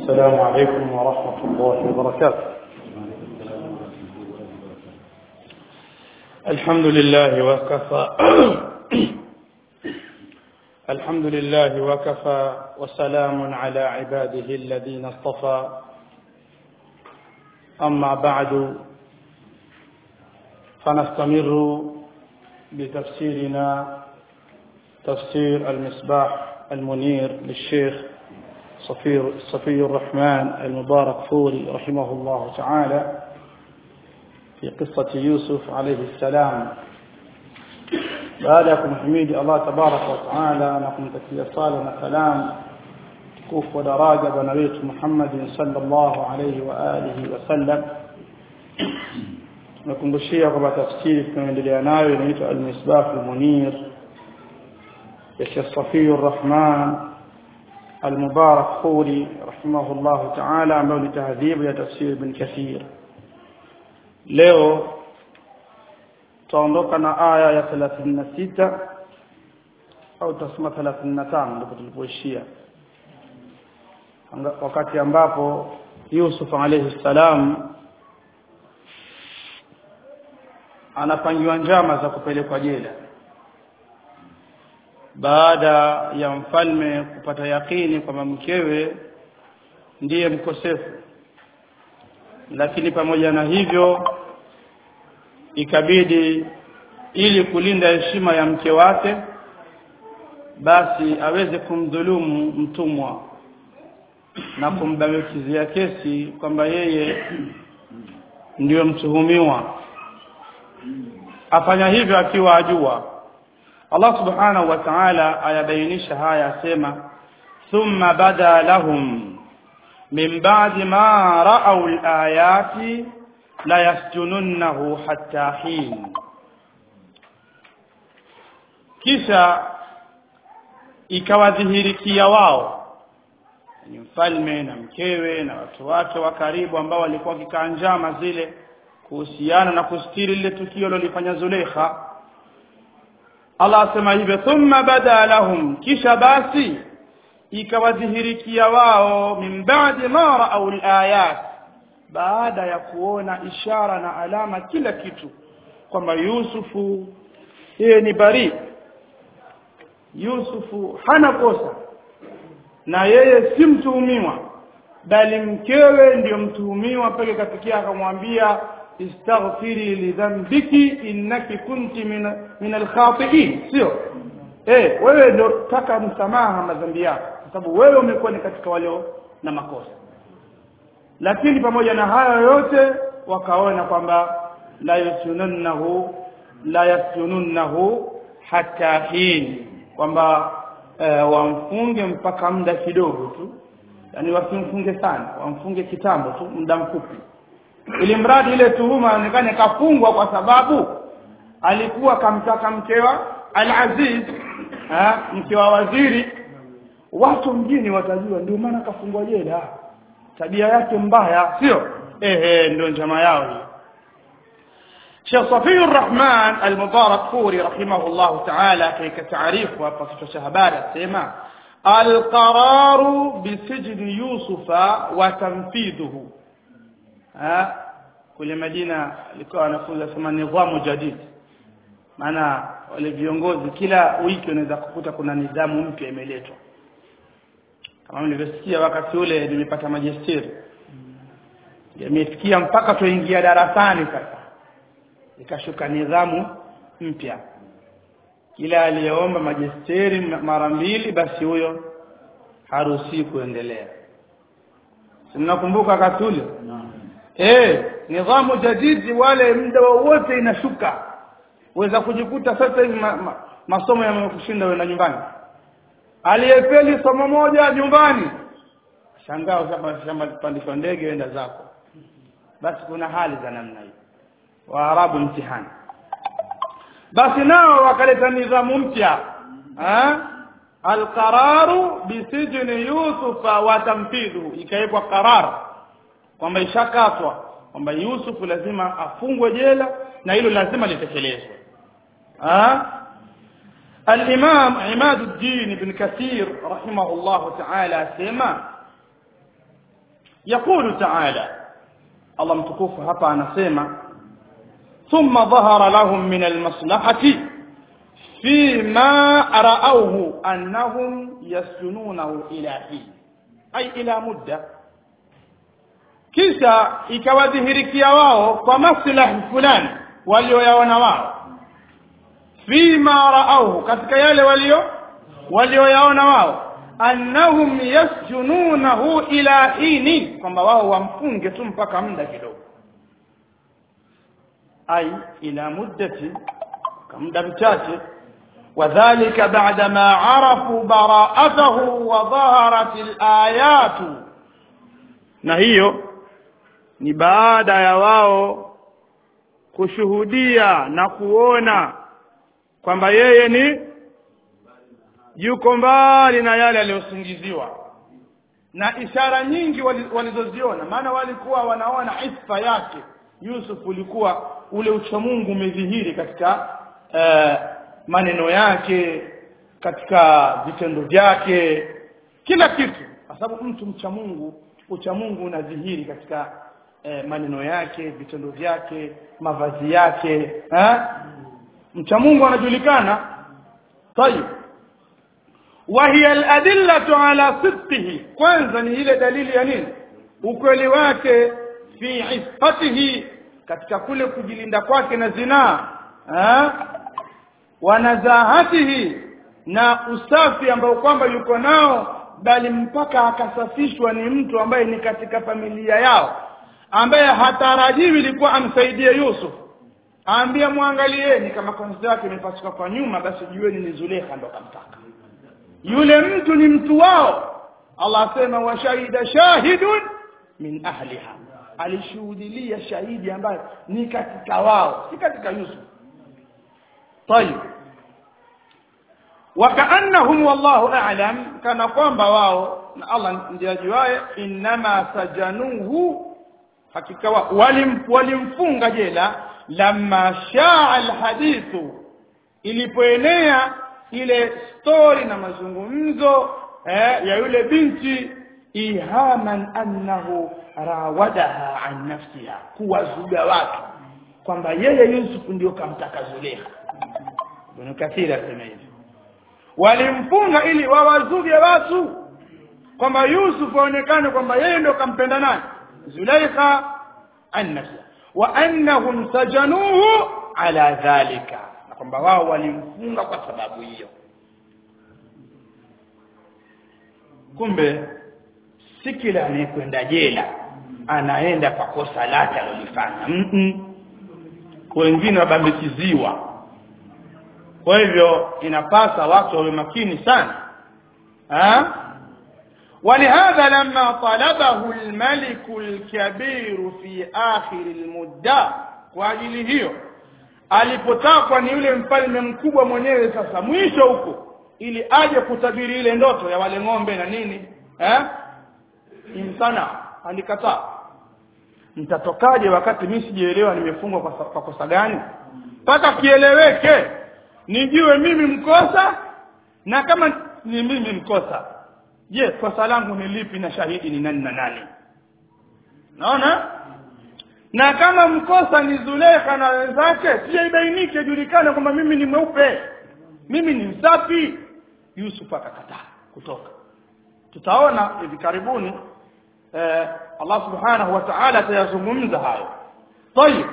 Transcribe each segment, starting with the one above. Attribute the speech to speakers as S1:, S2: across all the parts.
S1: السلام عليكم ورحمة الله وبركاته الحمد لله وكفى الحمد لله وكفى وسلام على عباده الذين اصطفى أما بعد فنستمر بتفسيرنا تفسير المصباح المنير للشيخ صفي صفي الرحمن المبارك فوري رحمه الله تعالى في قصة يوسف عليه السلام baada ya kumhimidi Allah tabaraka wa taala na kumtakia sala na salam tukufu wa daraja bwana wetu Muhammad sallallahu alayhi wa alihi wasallam tunakumbushia kwamba tafsiri tunaendelea nayo inaitwa al-misbah al-munir ya Sheikh Safi ar-Rahman المبارك فوري رحمه الله تعالى ambayo ni tahdhibu ya tafsiri ibn Kathir leo tutaondoka na aya ya 36 au tasema 35 ndipo tulipoishia wakati ambapo Yusuf alayhi salam anapangiwa njama za kupelekwa jela baada ya mfalme kupata yakini kwamba mkewe ndiye mkosefu lakini pamoja na hivyo ikabidi ili kulinda heshima ya mke wake basi aweze kumdhulumu mtumwa na kumbamikizia kesi kwamba yeye ndiyo mtuhumiwa afanya hivyo akiwa ajua Allah subhanahu wa ta'ala ayabainisha haya asema thumma bada lahum min ba'di ma ra'aw al-ayati la yasjununnahu hatta hin kisha ikawadhihirikia wao ni mfalme na mkewe na watu wake wa karibu ambao walikuwa wakikaa njama zile kuhusiana na kustiri lile tukio lolifanya Zulekha Allah asema hivyo thumma bada lahum kisha basi ikawadhihirikia wao min ba'di ma ra'aw al-ayat baada ya kuona ishara na alama kila kitu kwamba Yusufu yeye ni bari Yusufu hana kosa na yeye si mtuhumiwa bali mkewe ndiyo mtuhumiwa peke kafikia akamwambia istaghfiri lidhanbiki innaki kunti min, min alkhati'in sio eh wewe ndio taka msamaha madhambi yako kwa sababu wewe umekuwa ni katika walio na makosa lakini pamoja na hayo yote wakaona kwamba la yasununnahu la yasununnahu hatta hin kwamba e, wamfunge mpaka muda kidogo tu yani wasimfunge sana wamfunge kitambo tu muda mfupi ili mradi ile tuhuma ionekane kafungwa kwa sababu alikuwa kamtaka mkewa al-Aziz mke wa waziri watu mjini watajua ndio maana kafungwa jela tabia yake mbaya sio ehe ndio njama yao hii Sheikh Safiur Rahman Al-Mubarak Furi rahimahullah ta'ala katika taarifu hapa kichwa cha habari asema al-qararu bisijni Yusufa wa tanfidhuhu ha kule Madina alikuwa anafunza sema nidhamu jadid maana wale viongozi kila wiki unaweza kukuta kuna nidhamu mpya imeletwa kama nilivyosikia wakati ule nimepata majestiri yamefikia mpaka tuingia darasani sasa ikashuka nidhamu mpya kila aliyeomba majestiri mara mbili basi huyo haruhusi kuendelea mnakumbuka wakati ule eh nidhamu jadidi wale muda wowote inashuka uweza kujikuta sasa hivi ma, ma, masomo yamekushinda wewe nyumbani aliyefeli somo moja nyumbani shangaa shamba pandishwa ndege enda zako basi kuna hali za namna hii waarabu mtihani basi nao wakaleta nidhamu mpya alqararu bisijni yusufa wa tamfidhu ikawekwa qarar kwamba ishakatwa kwamba Yusufu lazima afungwe jela na hilo lazima litekelezwe الإمام عماد الدين بن كثير رحمه الله تعالى سيما يقول تعالى الله متكوف hapa anasema ثم ظهر لهم من المصلحة فيما رأوه أنهم يسجنونه إلى حين أي إلى مدة kisha ikawadhihirikia wao kwa maslahi fulani walioyaona wao fima raauhu katika yale walio walioyaona wao annahum yasjununahu ila hini kwamba wao wamfunge tu mpaka muda kidogo ai ila muddati kwa muda mchache وذلك بعدما عرفوا براءته وظهرت الآيات na hiyo ni baada ya wao kushuhudia na kuona kwamba yeye ni yuko mbali na yale aliyosingiziwa na ishara nyingi walizoziona maana walikuwa wanaona isfa yake Yusuf ulikuwa ule uchamungu umedhihiri katika uh, maneno yake katika vitendo vyake kila kitu kwa sababu mtu mcha Mungu ucha Mungu unadhihiri katika eh, maneno yake vitendo vyake mavazi yake ha? mcha Mungu anajulikana tayib وهي الأدلة على صدقه kwanza ni ile dalili ya nini ukweli wake fi iffatihi katika kule kujilinda kwake na zinaa wanazahatihi na usafi ambao kwamba yuko nao bali mpaka akasafishwa ni mtu ambaye ni katika familia yao ambaye hatarajiwi ilikuwa amsaidie Yusuf aambia mwangalieni kama konzi yake imepasuka kwa nyuma basi jueni ni Zulekha ndo kamtaka yule mtu ni mtu wao Allah asema wa shahida shahidun min ahliha alishuhudilia shahidi ambaye ni katika wao si katika Yusuf طيب وكأنهم والله أعلم كان kwamba wao na Allah ndiye ajuaye inma sajanuhu hakika walim walimfunga jela lamma shaa alhadithu ilipoenea ile story na mazungumzo eh, ya yule binti ihaman annahu rawadaha an nafsiha kuwazuga watu kwamba yeye Yusuf ndio kamtaka Zulekha Ibn Kathir asema hivi walimfunga ili wawazuge watu kwamba Yusuf aonekane kwamba yeye ndio kampenda nani Zulaikha annasa wa annahum sajanuhu ala dhalika na kwamba wao walimfunga kwa sababu hiyo kumbe si kila anayekwenda jela anaenda kwa kosa lake alilofanya mm -mm. wengine wabambikiziwa kwa hivyo inapasa watu wawe makini sana ha ولهذا لما طلبه الملك الكبير في آخر المدة kwa ajili hiyo alipotakwa ni yule mfalme mkubwa mwenyewe sasa mwisho huko ili aje kutabiri ile ndoto ya wale ng'ombe na nini eh imsana alikataa nitatokaje wakati mimi sijaelewa nimefungwa kwa, kwa kosa gani mpaka kieleweke nijue mimi mkosa na kama ni mimi mkosa je kosa langu ni lipi na shahidi ni nani na nani naona na kama mkosa ni Zulekha na wenzake sije ibainike julikane kwamba mimi ni mweupe mimi ni msafi Yusuf akakataa kutoka tutaona hivi karibuni eh, Allah subhanahu wa ta'ala atayazungumza hayo طيب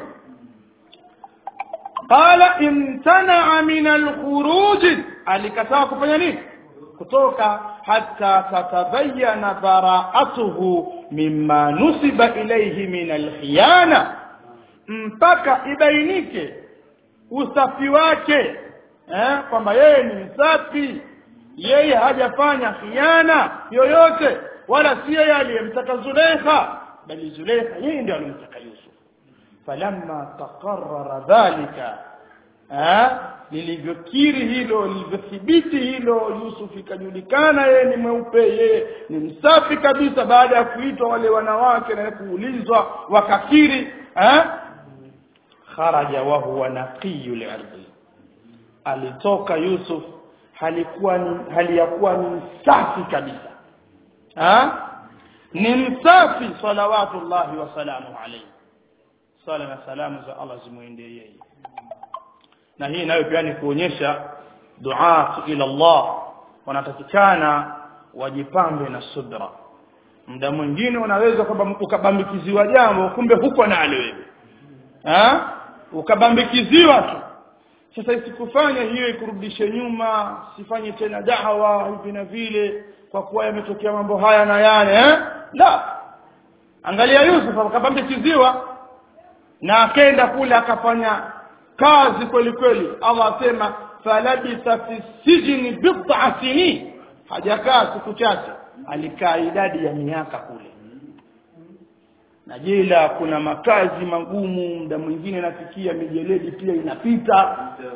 S1: qala imtana'a min al-khuruj alikataa kufanya nini kutoka hata tatabayana bara'atuhu mimma nusiba ilayhi min al-khiyana mpaka ibainike usafi wake eh kwamba yeye ni msafi yeye hajafanya khiana yoyote wala si yeye aliyemtaka Zulekha bali Zulekha yeye ndiye alimtaka Yusuf falamma taqarrara dhalika eh lilivyokiri hilo lilivyothibiti hilo Yusuf ikajulikana yeye ni mweupe yeye ni msafi kabisa baada ya kuitwa wale wanawake na kuulizwa wakakiri eh kharaja wa huwa naqiyul ardi alitoka Yusuf halikuwa ni hali ya kuwa ni safi kabisa ha ni msafi salawatullahi wasalamu alayhi sala na salamu za Allah zimwendee yeye na hii nayo pia ni kuonyesha duat ila Allah wanatakikana wajipambe na subra muda mwingine unaweza kwamba ukabambikiziwa jambo kumbe huko nalo wewe ha ukabambikiziwa tu sasa isikufanye hiyo ikurudishe nyuma sifanye tena dawa hivi na vile kwa kuwa yametokea mambo haya na yale eh la angalia Yusuf akabambikiziwa na akaenda kule akafanya kazi kweli kweli Allah asema falabitha fi sijni bid'a sinin hajakaa siku chache alikaa idadi ya miaka kule na jela kuna makazi magumu muda mwingine nafikia mijeledi pia inapita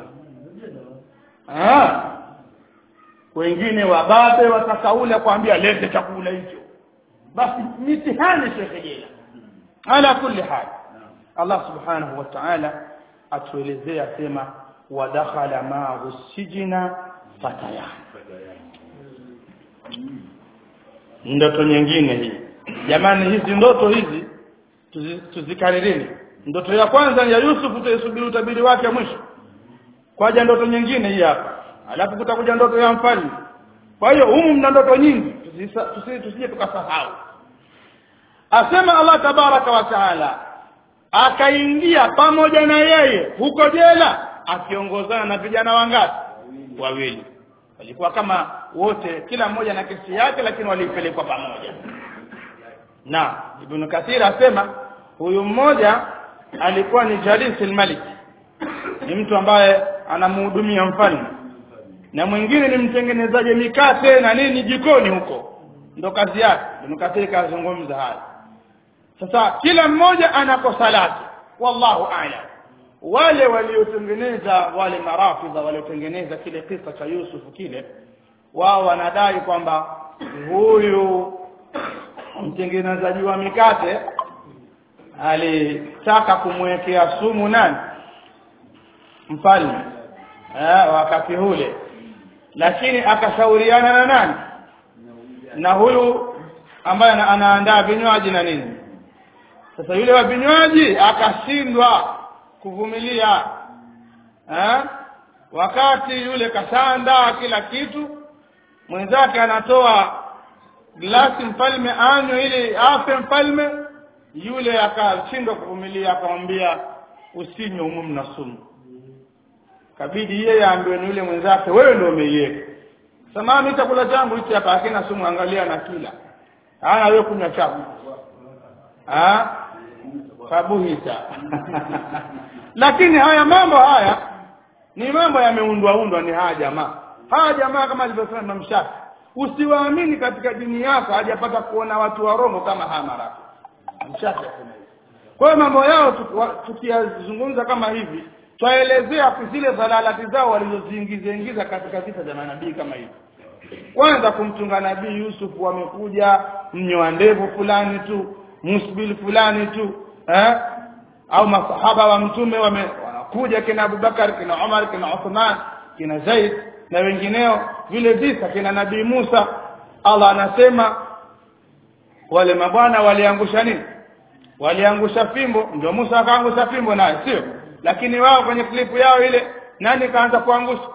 S1: ah wengine wababe watakaula kuambia lete chakula hicho basi mitihani shekhe jela ala kulli hal Allah subhanahu wa ta'ala atuelezea sema wadakhala ma'ahu sijina fatayan ndoto nyingine hii jamani hizi ndoto hizi tuzikaririni ndoto ya kwanza ni ya Yusuf tuisubiri utabiri wake mwisho kwaja ndoto nyingine hii hapa alafu kutakuja ndoto ya mfalme kwa hiyo humu mna ndoto nyingi tusije tukasahau asema Allah tabaraka wa taala akaingia pamoja na yeye huko jela akiongozana na vijana wangapi wawili walikuwa kama wote kila mmoja na kesi yake lakini walipelekwa pamoja na ibn kathir asema huyu mmoja alikuwa ni jalisil malik ni mtu ambaye anamhudumia mfalme na mwingine ni mtengenezaji mikate na nini jikoni huko ndo kazi yake ibn kathir kazungumza haya sasa kila mmoja ana kosa lake wallahu a'lam wale waliotengeneza wale marafidha waliotengeneza kile kisa cha Yusuf kile wao wanadai kwamba huyu mtengenezaji wa mikate alitaka kumwekea sumu nani mfalme eh, wakati ule lakini akashauriana na nani na huyu ambaye anaandaa vinywaji na nini sasa yule wa vinywaji akashindwa kuvumilia eh? wakati yule kashaandaa kila kitu mwenzake anatoa glasi mfalme anywe ili afe mfalme yule akashindwa kuvumilia akamwambia usinywe humu mna sumu kabidi yeye aambiwe ni yule mwenzake wewe ndio umeiweka samani chakula changu hichi hapa hakina sumu angalia na kila hana wewe kunywa chako ah kabuhita lakini haya mambo haya ni mambo yameundwa undwa ni haya jamaa haya jamaa kama alivyosema Imam Shafi usiwaamini katika dini yako hajapata kuona watu warongo kama haya marafiki Shafi kwa hiyo mambo yao tukiyazungumza kama hivi twaelezea zile dhalalati zao walizoziingiza ingiza katika vita vya manabii kama hivi kwanza kumtunga nabii Yusuf wamekuja mnyoa ndevu fulani tu musbil fulani tu eh? au masahaba wa mtume wame wanakuja kina Abubakar kina Umar kina Uthman kina Zaid na wengineo vile visa kina nabii Musa Allah anasema wale mabwana waliangusha nini waliangusha fimbo ndio Musa akaangusha fimbo naye sio lakini wao kwenye klipu yao ile nani kaanza kuangusha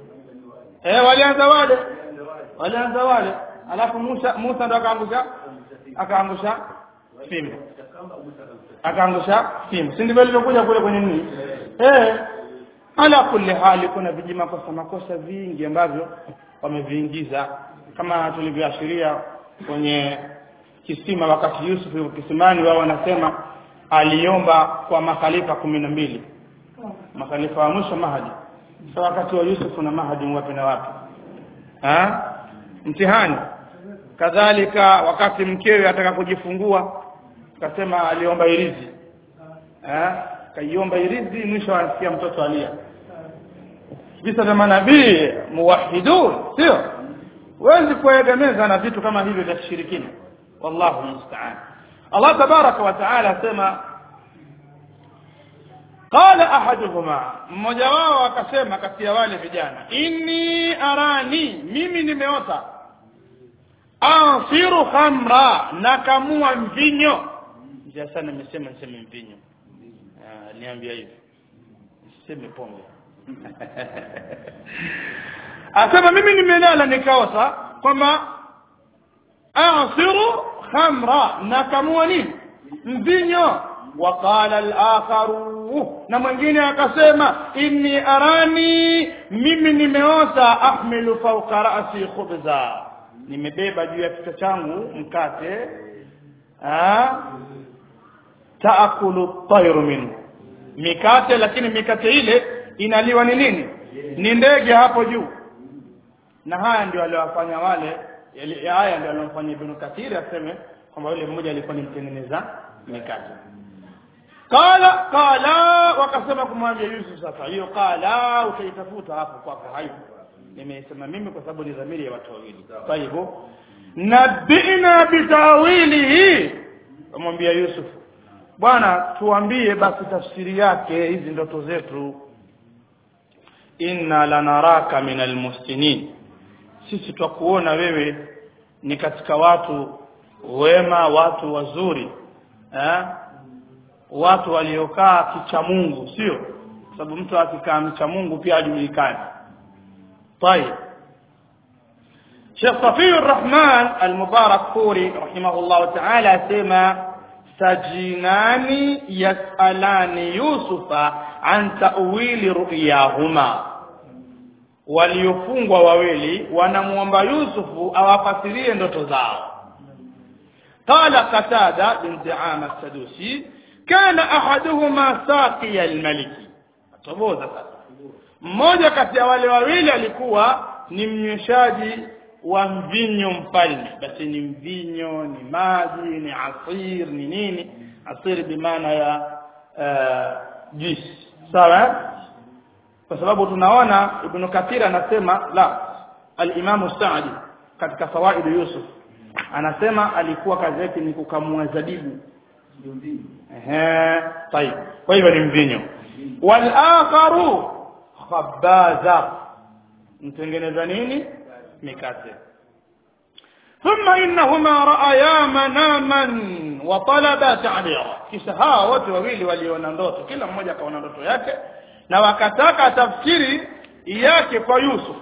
S1: eh walianza wale walianza wale alafu Musa Musa ndo akaangusha akaangusha fimbo akaangusha fimbo si ndivyo ilivyokuja kule kwenye nini eh ala kulli hali kuna viji makosa makosa vingi ambavyo wameviingiza kama tulivyoashiria kwenye kisima wakati Yusuf yuko kisimani wao wanasema aliomba kwa makhalifa kumi na mbili makhalifa wa mwisho Mahadi sasa wakati wa Yusuf na Mahadi wapi na wapi ha? mtihani kadhalika wakati mkewe ataka kujifungua akasema aliomba irizi eh kaiomba irizi mwisho anasikia mtoto alia visa vya manabii muwahidun sio huwezi kuegemeza na vitu kama hivyo vya kishirikina wallahu musta'an Allah tabaraka wa taala asema qala ahaduhuma mmoja wao akasema kati ya wale vijana inni arani mimi nimeota asiru khamra nakamua mvinyo mzee sana amesema niseme mvinyo Ah, niambia hivi siseme pombe asema mimi nimelala nikaota kwamba asiru khamra nakamua nini mvinyo وقال الآخر na mwingine akasema inni arani mimi nimeota ahmilu fauka rasi khubza nimebeba juu ya kichwa changu mkate ah, taakulu tayru minhu mikate lakini mikate ile inaliwa ni nini ni ndege hapo juu na haya ndio aliwafanya wale yali- haya ndio aliwafanya ibn kathiri aseme kwamba yule mmoja alikuwa ni mtengeneza mikate qala qala wakasema kumwambia Yusuf sasa hiyo qala utaitafuta hapo kwako hayo nimesema mimi kwa sababu ni dhamiri ya watu wawili kwa hivyo nabina bitawilihi kumwambia Yusuf bwana tuambie basi tafsiri yake hizi ndoto zetu inna lanaraka min almuhsinin sisi twakuona wewe ni katika watu wema watu wazuri eh? watu waliokaa kicha Mungu sio Kwa sababu mtu akikaa mcha Mungu pia ajulikane طيب شيخ صفي الرحمن المبارك فوري رحمه الله تعالى سما سجينان يسألان يوسف عن تأويل رؤياهما waliofungwa wawili wanamwomba Yusufu awafasirie ndoto zao qala qatada bin Diama Sadusi kana ahaduhuma saqiya almaliki toboza sasa mmoja kati ya wale wawili alikuwa ni mnyweshaji wa mvinyo mfalme basi ni mvinyo ni maji ni asir ni nini asir bimaana ya uh, juice sawa eh? kwa sababu tunaona ibn kathir anasema la al-imamu Sa'di katika fawaid Yusuf anasema alikuwa kazi yake ni kukamua zabibu ehe طيب kwa hivyo ni mvinyo wal akharu khabaza mtengeneza nini mikate ثم إنهما رأيا مناما وطلبا تعبيرا kisha hawa wote wawili waliona ndoto kila mmoja akaona ndoto yake na wakataka tafsiri yake kwa Yusuf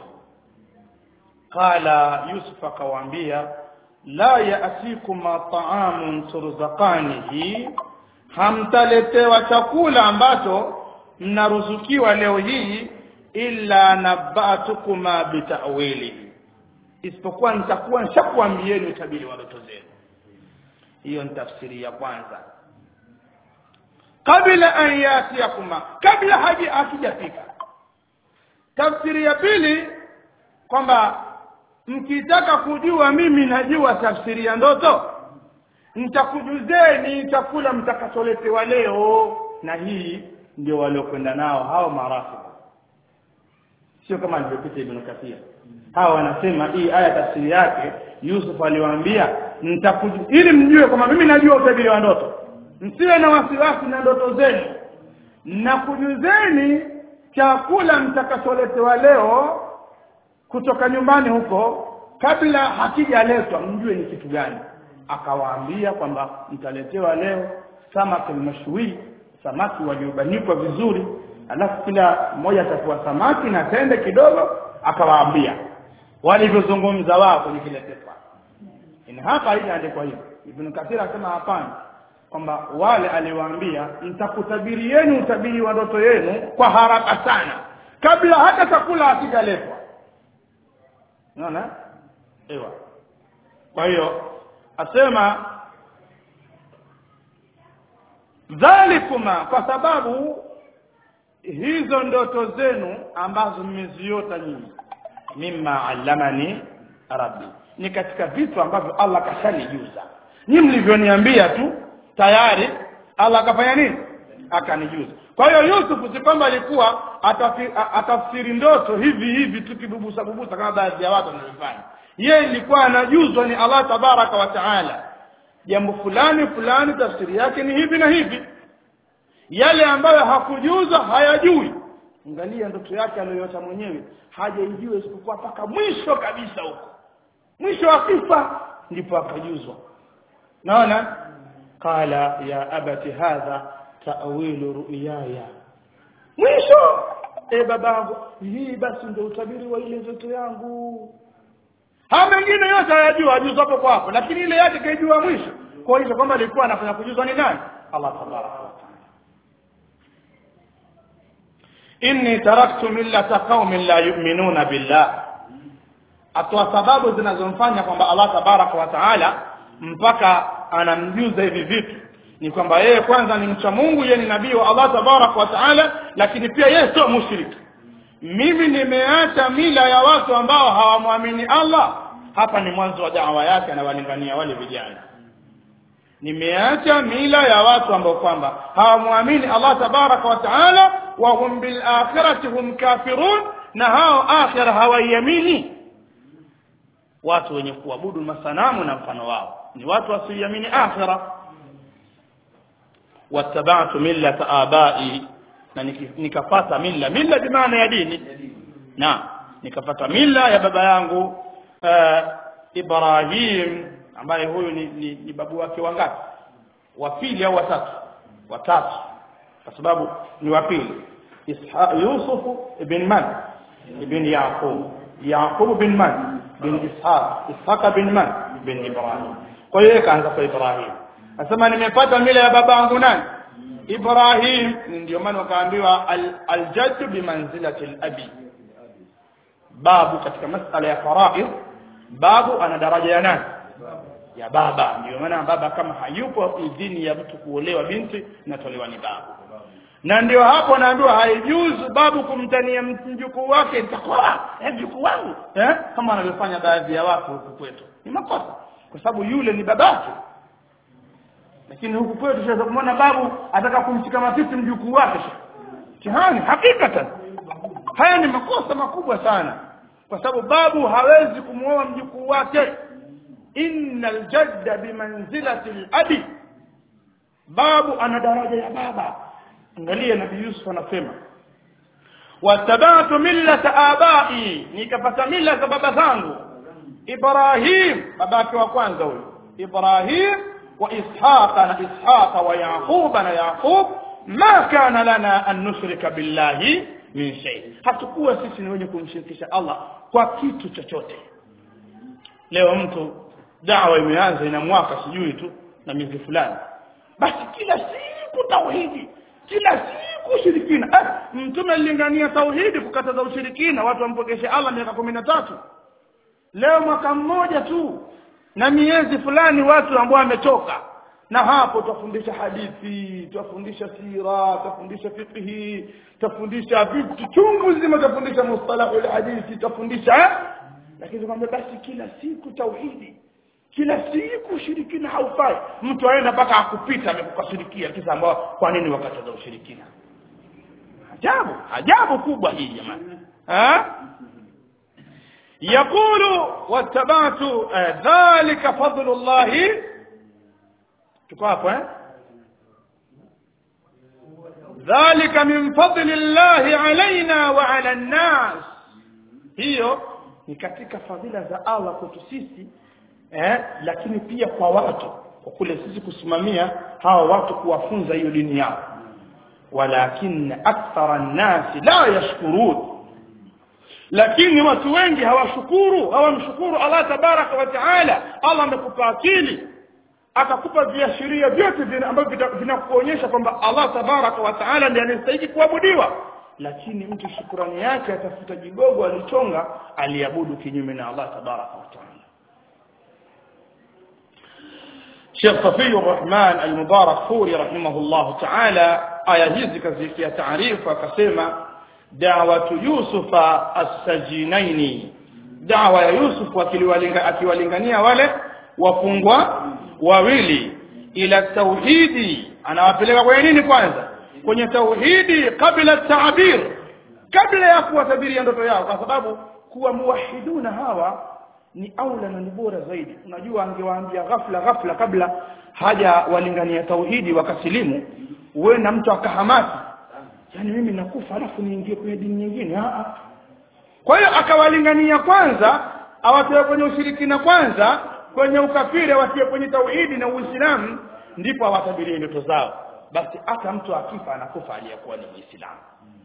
S1: qala Yusuf akawaambia la ya'tikuma ta'amun turzaqanihi hamtaletewa chakula ambacho mnaruzukiwa leo hii illa naba'tukuma bitawili isipokuwa nitakuwa nishakwambieni utabiri wa ndoto zenu hiyo ni tafsiri ya kwanza kabla an yatiyakuma kabla haji akijafika tafsiri ya pili kwamba mkitaka kujua mimi najua tafsiri ya ndoto nitakujuzeni chakula mtakacholetewa leo na hii ndio waliokwenda nao hao marafu sio kama alivyopita ibn kathir hawa wanasema hii aya tafsiri yake Yusuf aliwaambia nitakuju ili mjue kwamba mimi najua utabiri wa ndoto msiwe na wasiwasi na ndoto zenu na kujuzeni chakula mtakacholetewa leo kutoka nyumbani huko kabla hakijaletwa mjue ni kitu gani akawaambia kwamba mtaletewa leo samaki mashwi samaki waliobanikwa vizuri alafu kila mmoja atakuwa samaki na tende kidogo akawaambia walivyozungumza wao kwenye kile pepa ina hapa haijaandikwa hivyo ibn kathir akasema hapana kwamba wale aliwaambia nitakutabirieni utabiri wa ndoto yenu kwa haraka sana kabla hata chakula hakijaletwa unaona ewa kwa hiyo asema dhalikuma kwa sababu hizo ndoto zenu ambazo mmeziota nyinyi mimma allamani rabbi ni katika vitu ambavyo Allah kashanijuza nyinyi mlivyoniambia tu tayari Allah akafanya nini akanijuza kwa hiyo Yusuf si kwamba alikuwa atafi- atafsiri ndoto hivi hivi tu kibubusa bubusa kama baadhi ya watu wanavyofanya yeye ilikuwa anajuzwa ni Allah tabaraka wa taala jambo fulani fulani tafsiri yake ni hivi na hivi yale ambayo hakujuzwa hayajui angalia ndoto yake aliyoyota mwenyewe hajaijua isipokuwa mpaka mwisho kabisa huko mwisho wa kisa ndipo akajuzwa naona qala ya abati hadha ta'wilu ru'yaya mwisho e babangu hii basi ndio utabiri wa ile ndoto yangu haya mengine yote hayajua ajuzwa hapo kwa hapo lakini ile yake kaijua mwisho kwa hiyo kwamba alikuwa anafanya kujuzwa ni nani Allah tabaraka wa taala inni taraktu millata qaumin la yu'minuna billah atoa sababu zinazomfanya kwamba Allah tabaraka wa taala mpaka anamjuza hivi vitu ni kwamba yeye kwanza ni mcha Mungu yeye ni nabii wa Allah tabaraka wa taala lakini pia yeye sio mushriki mimi nimeacha mila ya watu ambao hawamwamini Allah hapa ni mwanzo wa da'wa yake anawalingania wale vijana nimeacha mila ya watu ambao kwamba hawamwamini Allah tabaraka wa taala wa hum bil akhirati hum kafirun na hao akhira hawaiamini watu wenye kuabudu masanamu na mfano wao ni watu wasioamini akhira wattaba'tu millata abai na nikapata milla milla bi maana ya dini na nikapata milla ya baba yangu uh, Ibrahim ambaye huyu ni, ni, ni babu wake wangapi wa pili au watatu watatu kwa sababu ni wa pili Yusuf ibn Man ibn Yaqub Yaqub bin Man bin Ishaq Ishaq bin Man bin Ibrahim kwa hiyo kaanza kwa Ibrahim Anasema nimepata mila ya babangu nani Ibrahim ndio maana wakaambiwa al-jaddu bimanzilati al-abi babu katika masala ya faraid babu ana daraja ya nani ya baba ndio maana baba kama hayupo idhini ya mtu kuolewa binti inatolewa ni babu na ndio hapo naambiwa haijuzu babu kumtania mjukuu wake nitakuwa eh mjukuu wangu eh kama wanavyofanya baadhi ya watu huku kwetu ni makosa kwa sababu yule ni babake lakini huku kwetu tunaweza kumwona babu ataka kumshika matiti mjukuu wake tihani hakikatan haya ni makosa makubwa sana kwa sababu babu hawezi kumuoa mjukuu wake innal jadda bimanzilati al-abi babu ana daraja ya baba angalia nabii Yusuf anasema watabatu millata abai nikapata mila za baba zangu Ibrahim babake wa kwanza huyo Ibrahim wa Ishaqa na Ishaqa wa Yaquba na Yaqub ma kana lana an nushrika billahi min shay hatakuwa sisi ni wenye kumshirikisha Allah kwa kitu chochote leo mtu dawa imeanza ina mwaka sijui tu na miezi fulani basi kila siku tauhidi kila siku ushirikina eh, mtume alilingania tauhidi kukataza ushirikina watu wampokeshe Allah miaka kumi na tatu leo mwaka mmoja tu na miezi fulani watu ambao wamechoka na hapo tufundisha hadithi tufundisha sira tufundisha fiqhi tufundisha vitu chungu zima tufundisha mustalahu alhadithi tufundisha lakini kwamba basi kila siku tauhidi kila siku ushirikina haufai mtu aenda mpaka akupita amekukashirikia kisa ambao kwa nini wakataza ushirikina ajabu ajabu kubwa hii jamani ha يقول واتبعت ذلك فضل الله تكافوا ذلك من فضل الله علينا وعلى الناس hiyo ni katika fadhila za Allah kwetu sisi eh, lakini pia kwa watu kwa kule sisi kusimamia hawa watu kuwafunza hiyo dini yao walakin akthara an-nas la yashkurun lakini watu wengi hawashukuru hawamshukuru Allah tabaraka wa taala Allah amekupa akili akakupa viashiria vyote ambavyo vinakuonyesha kwamba Allah tabaraka wa taala ndiye anastahili kuabudiwa lakini mtu shukrani yake atafuta jigogo alichonga aliabudu kinyume na Allah tabaraka wa taala Sheikh Safi Rahman al-Mubarak Furi rahimahullah ta'ala aya hizi kazikia taarifa akasema da'watu yusufa as-sajinaini da'wa ya yusuf akiwalingania wale wafungwa wawili ila tauhidi anawapeleka kwenye nini kwanza kwenye tauhidi kabla taabir kabla ya kuwatabiria ndoto yao kwa sababu kuwa muwahiduna hawa ni aula na ni bora zaidi unajua angewaambia ghafla ghafla kabla haja walingania tauhidi wakasilimu uwe na mtu akahamasi yani mimi nakufa alafu niingie kwenye dini nyingine a kwa hiyo akawalingania kwanza awatoe kwenye ushirikina kwanza kwenye ukafiri watie kwenye tauhidi na uislamu ndipo awatabirie ndoto zao basi hata mtu akifa anakufa aliyekuwa ni muislamu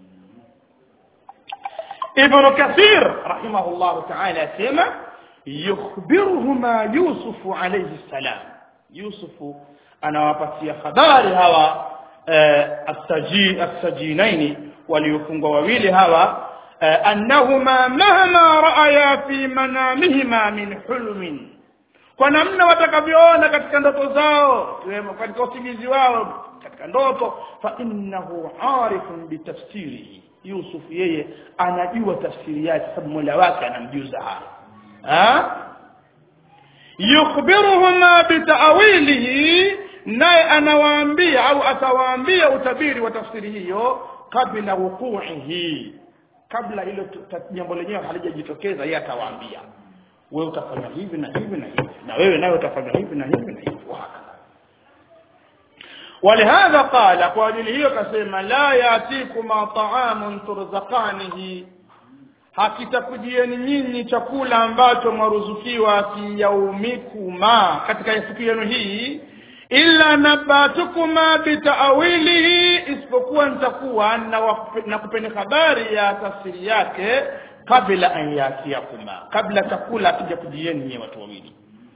S1: ibnu kathir rahimahullahu taala asema yukhbiruhuma yusufu alayhi salam yusufu anawapatia habari hawa eh, asaji asajinaini waliofungwa wawili hawa eh, annahuma mahma raaya fi manamihima min hulmin kwa namna watakavyoona katika ndoto zao katika usingizi wao katika ndoto fa innahu arifun bitafsirihi yusuf yeye anajua tafsiri yake sababu mola wake anamjuza hayo yukhbiruhuma bitawilihi naye anawaambia au atawaambia utabiri wa tafsiri hiyo kabla wuquihi kabla hilo jambo lenyewe halijajitokeza yeye atawaambia wewe utafanya hivi na hivi na hivi na wewe nawe utafanya hivi na hivi na hivi wahakadha ولهذا قال kwa ajili hiyo kasema la yatikuma ta'amun turzaqanihi hakitakujieni nyinyi chakula ambacho mwaruzukiwa fi yaumikuma katika siku yenu hii illa nabatukuma bitaawilihi isipokuwa nitakuwa na kupeni habari ya tafsiri yake kabla an yatiyakuma kabla chakula akija kujieni nyinyi watu wawili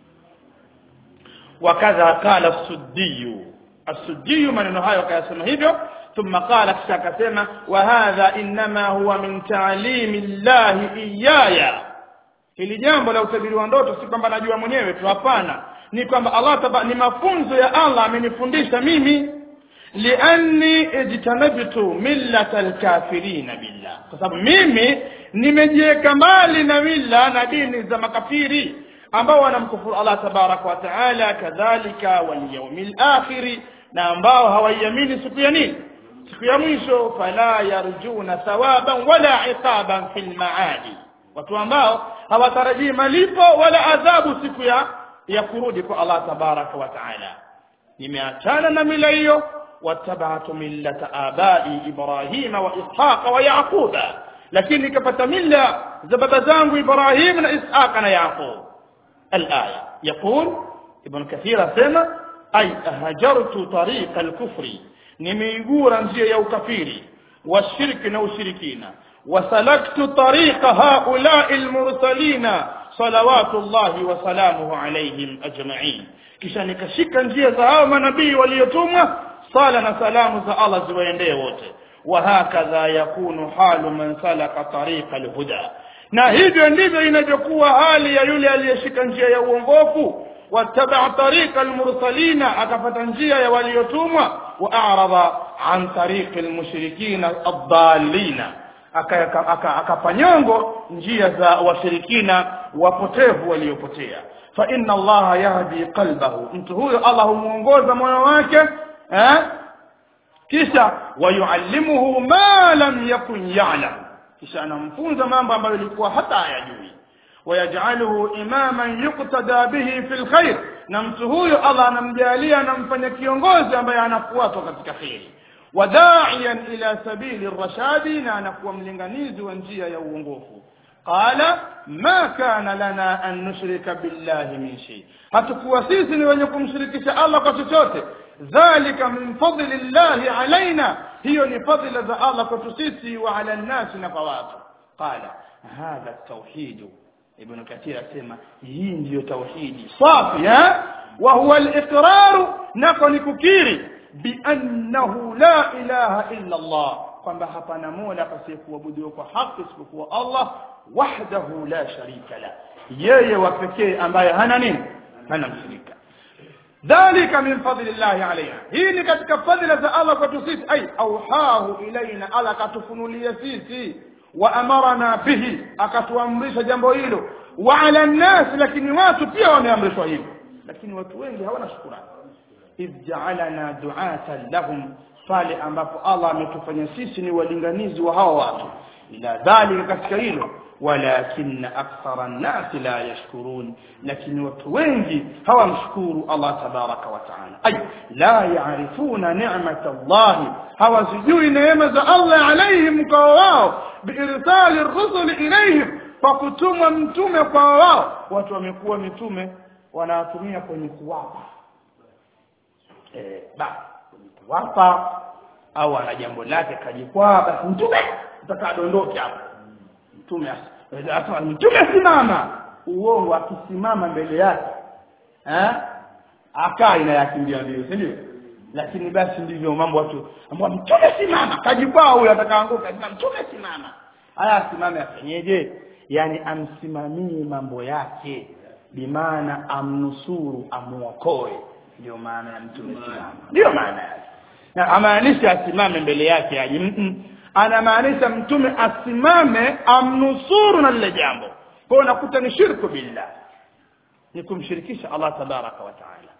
S1: wakadha qala suddiyu السدي maneno hayo akayasema hivyo ثم قال kisha akasema وهذا انما هو من تعليم الله iyaya hili jambo la utabiri wa ndoto si kwamba najua mwenyewe tu hapana ni kwamba Allah taba, ni mafunzo ya Allah amenifundisha mimi lianni ijtanabtu millata alkafirina billah kwa sababu mimi nimejiweka mbali na mila na dini za makafiri ambao wanamkufuru Allah tabaraka wa taala kadhalika wal yawmil akhiri na ambao hawaiamini siku ya nini siku ya mwisho fala yarjuna thawaban wala iqaban fil maadi watu ambao hawatarajii malipo wala adhabu siku ya ya kurudi kwa Allah tabaraka wa taala nimeachana na mila hiyo wattabatu millata abai ibrahima wa ishaqa wa yaquba lakini nikapata mila za baba zangu ibrahim na ishaqa na yaqub الآية يقول ابن كثير سمع أي هجرت طريق الكفر نميقورا نجي يو كفيري والشرك نو شركين وسلكت طريق هؤلاء المرسلين صلوات الله وسلامه عليهم أجمعين kisha nikashika njia za hao manabii waliotumwa sala na salamu za Allah ziwaendee wote wahakadha yakunu halu man salaka tariqa alhuda na hivyo ndivyo inavyokuwa hali ya yule aliyeshika njia ya uongofu wattabaa tariqa almursalina akapata njia ya waliotumwa wa a'rada an tariqi almushrikina ad-dallina akapanyongo njia za washirikina wapotevu waliopotea fa inna allaha yahdi qalbahu mtu huyo allah humuongoza moyo wake eh kisha wayuallimuhu ma lam yakun ya'lam kisha anamfunza mambo ambayo ilikuwa hata hayajui wayajaluhu imaman yuktada bihi fil khair na mtu huyo Allah anamjalia anamfanya kiongozi ambaye anafuatwa katika kheri wadaiyan ila sabili rashadi na anakuwa mlinganizi wa njia ya uongofu qala ma kana lana an nushrika billahi min shay hatakuwa sisi ni wenye kumshirikisha Allah kwa chochote dhalika min fadli llahi alaina hiyo ni fadhila za Allah kwetu sisi wa ala nnasi na kwa watu qala hadha tauhid ibn kathir asema hii ndiyo tauhidi safi eh wa huwa al-iqrar nako ni kukiri bi annahu la ilaha illa Allah kwamba hapana mola pasiyekuabudiwa kwa haki isipokuwa Allah wahdahu la sharika la yeye wa pekee ambaye hana nini hana mshirika dhalika min fadli llahi alaina hii ni katika fadhila za allah kwetu sisi ai auhahu ilaina ala akatufunulia sisi wa amarana bihi akatuamrisha jambo hilo wa ala nnasi lakini watu pia wameamrishwa hivyo lakini watu wengi hawana shukurani idh jaalana duatan lahum pale ambapo allah ametufanya sisi ni walinganizi wa hawa watu ila dhalika katika hilo walakin akthara nnasi la yashkurun lakini watu wengi hawamshukuru allah tabaraka wa taala ay la yarifuna nicmata llahi hawazijui neema za allah alaihim kwa wao biirsali rusuli ilaihim kwa kutumwa mtume kwa wao watu wamekuwa mitume wanatumia kwenye kuwapa eh ba kwenye kuwapa au ana jambo lake kajikwaa basi mtume utakadondoke hapo mtume asema mtume simama uongo akisimama mbele yake eh akaa inayakimbia mbio si ndio lakini basi ndivyo mambo watu ambao mtume simama kajikwaa huyo atakaanguka sema mtume simama haya asimame afanyeje yani amsimamie mambo yake bimaana amnusuru amuokoe ndio maana ya mtume simama ndio maana yake na amaanisha asimame mbele yake aje mm -mm. anamaanisha mtume asimame amnusuru na lile jambo kwa hiyo unakuta ni shirku billah ni kumshirikisha Allah tabaraka wa taala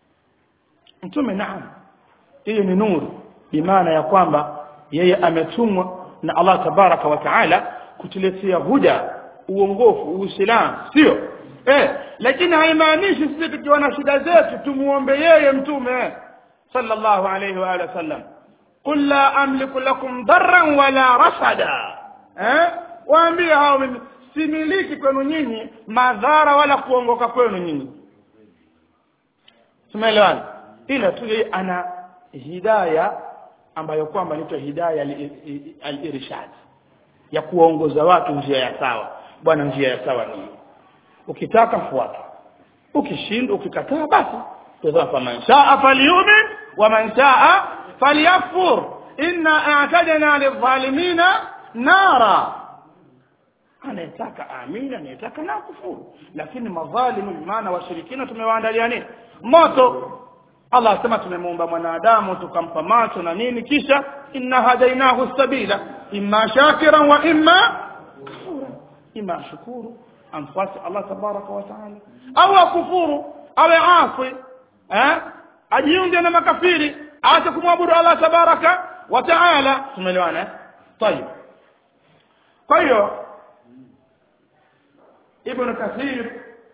S1: mtume naam hiyo ni nuru bimaana ya kwamba yeye ametumwa na Allah tabaraka wa taala kutuletea huda uongofu uislamu sio eh lakini haimaanishi sisi tukiwa na shida zetu tumuombe yeye mtume sallallahu alayhi wa alihi wasallam qul la amliku lakum darran wala rasada eh waambie hao mimi similiki kwenu nyinyi madhara wala kuongoka kwenu nyinyi tumeelewana ila tu yeye ana hidaya ambayo kwamba inaitwa hidaya al-irshad ya kuwaongoza watu njia ya sawa bwana njia ya sawa ni ukitaka fuata ukishindwa ukikataa basi tazama faman shaa falyumin wa man shaa falyakfur inna a'tadna lidhalimina nara anayetaka amini anayetaka na kufuru lakini madhalimu maana washirikina tumewaandalia nini moto Allah asema tumemuumba mwanadamu tukampa macho na nini kisha inna hadainahu sabila imma shakiran wa imma kafura imma shukuru amfuate Allah tabaraka wa taala au akufuru awe asi eh ajiunge na makafiri aache kumwabudu Allah tabaraka wa taala tumeelewana طيب kwa hiyo ibn kathir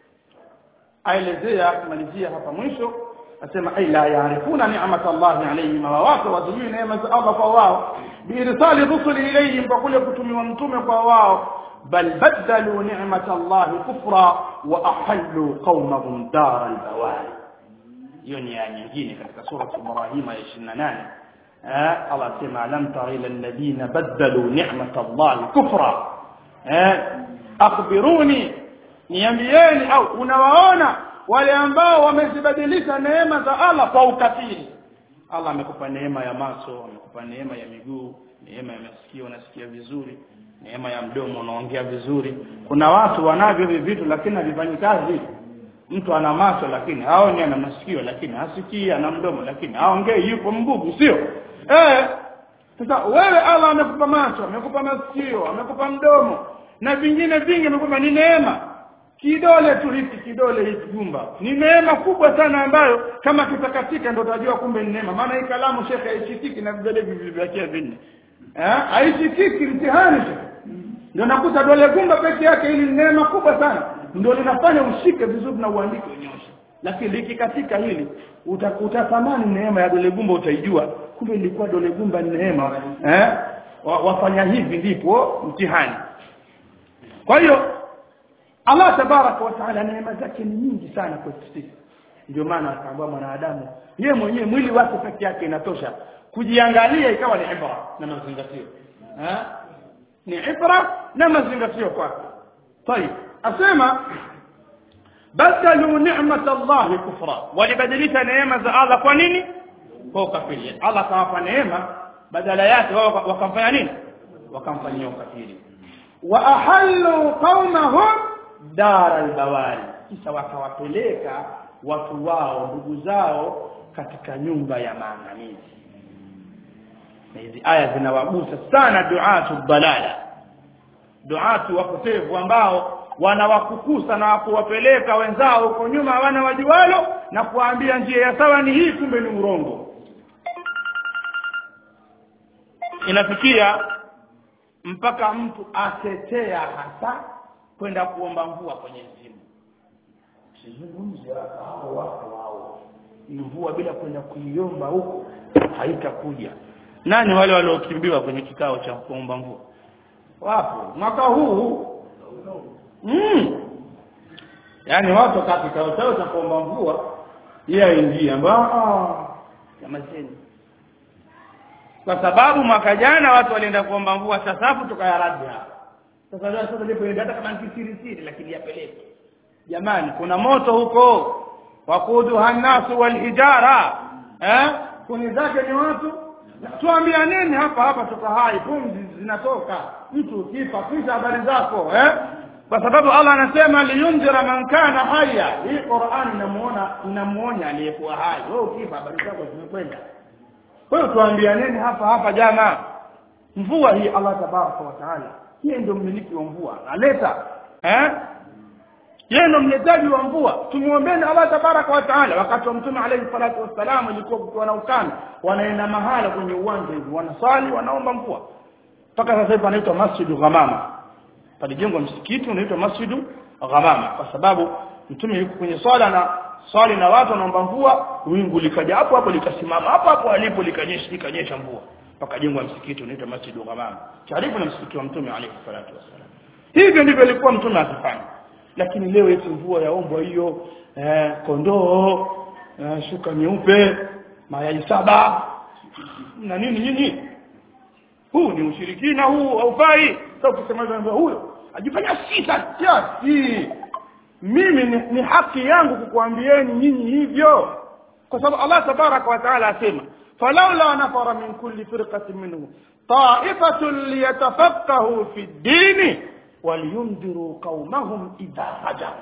S1: aelezea kumalizia hapa mwisho asema ay la yaarifuna ni'mat Allah alayhim wa watu wazijui neema za Allah kwa wao biirsali rusuli ilayhim kwa kule kutumiwa mtume kwa wao bal badalu ni'mat Allah kufra wa ahallu qaumahum dar al-bawari hiyo ni aya nyingine katika sura Ibrahim ya 28 eh Allah sema lam tara ila alladhina badalu ni'mat Allah kufra eh akhbiruni niambieni au unawaona wale ambao wamezibadilisha neema za Allah kwa ukafiri Allah amekupa neema ya macho amekupa neema ya miguu neema ya masikio unasikia vizuri neema ya mdomo unaongea vizuri kuna watu wanavyo hivi vitu lakini havifanyi kazi mtu ana macho lakini haoni ana masikio lakini hasikii ana mdomo lakini haongei yupo mbugu sio eh sasa wewe Allah amekupa macho amekupa masikio amekupa mdomo na vingine vingi amekupa ni neema kidole tu hiki kidole hiki gumba ni neema kubwa sana ambayo kama kitakatika ndo utajua kumbe ni neema maana hii kalamu shekhe haishikiki na vidole vilivyobakia vinne eh haishikiki mtihani ndio nakuta dole gumba peke yake hili ni neema kubwa sana ndio linafanya ushike vizuri na uandike unyoshe lakini likikatika hili utatamani neema ya dole gumba utaijua kumbe ilikuwa dole gumba ni neema eh wafanya hivi ndipo mtihani kwa hiyo Allah tabaraka wa taala neema zake ni nyingi sana kwetu sisi ndio maana akaambia mwanadamu yeye mwenyewe mwili wake peke yake inatosha kujiangalia ikawa ni ibra na mazingatio eh ni ibra na mazingatio kwake طيب asema badalu ni'mat Allah kufra walibadilisha neema za Allah kwa nini kwa ukafiri Allah kawapa neema badala yake wao wakamfanya nini wakamfanyia ukafiri wa ahallu qaumahum dar albawari kisha wakawapeleka watu wao ndugu zao katika nyumba ya maangamizi na hizi aya zinawagusa sana duatu dalala duatu wapotevu ambao wanawakukusa na kuwapeleka wenzao huko nyuma hawana wajualo na kuwaambia njia ya sawa ni hii kumbe ni urongo inafikia mpaka mtu atetea hasa kwenda kuomba mvua kwenye mzimu sizungumze hao wako wao mvua bila kwenda kuiomba huko haitakuja nani wale waliokimbiwa kwenye kikao cha kuomba mvua wapo mwaka huu mm. yaani watu wakati kikao chao cha kuomba mvua yeye aingie ambao jamazeni kwa sababu mwaka jana watu walienda kuomba mvua sasafu tukayaradi hapa sasa leo sasa lipoenda hata kama nikisiri siri lakini yapeleke jamani kuna moto huko wakuduha nasu walhijara eh kuni zake ni watu tuambia nini hapa hapa tuko hai pumzi zinatoka mtu ukifa kisha habari zako eh kwa sababu Allah anasema liyundhira man kana haya hii Qur'an inamuona inamuonya aliyekuwa hai wewe ukifa habari zako zimekwenda kwa hiyo tuambianeni hapa hapa jana mvua hii Allah tabaraka wa taala yeye ndio mmiliki wa mvua analeta eh yeye ndio mletaji wa mvua tumuombeeni Allah tabaraka wa taala wakati wa mtume alayhi salatu wassalam ilikuwa kukiwa na ukame wanaenda mahala kwenye uwanja hivi wanasali wanaomba mvua mpaka sasa hivi panaitwa masjidu ghamama palijengwa msikiti unaitwa masjidu ghamama kwa sababu mtume yuko kwenye swala na swali na watu wanaomba mvua wingu likaja hapo hapo likasimama hapo hapo alipo likanyesha likanyesha mvua pakajengwa msikiti unaitwa masjidu ghamama karibu na msikiti wa mtume alayhi salatu wassalam hivyo ndivyo ilikuwa mtume akifanya lakini leo eti mvua yaombwa hiyo eh, kondoo eh, shuka nyeupe mayai saba na nini nini huu ni ushirikina huu haufai sasa ukisema hivyo huyo ajifanya sita kiasi mimi ni, ni haki yangu kukuambieni nyinyi hivyo kwa sababu Allah tabaraka wa taala asema falaula nafara min kulli firqatin minhum ta'ifatun liyatafaqahu fi ddini waliyundhiru qaumahum idha hajaru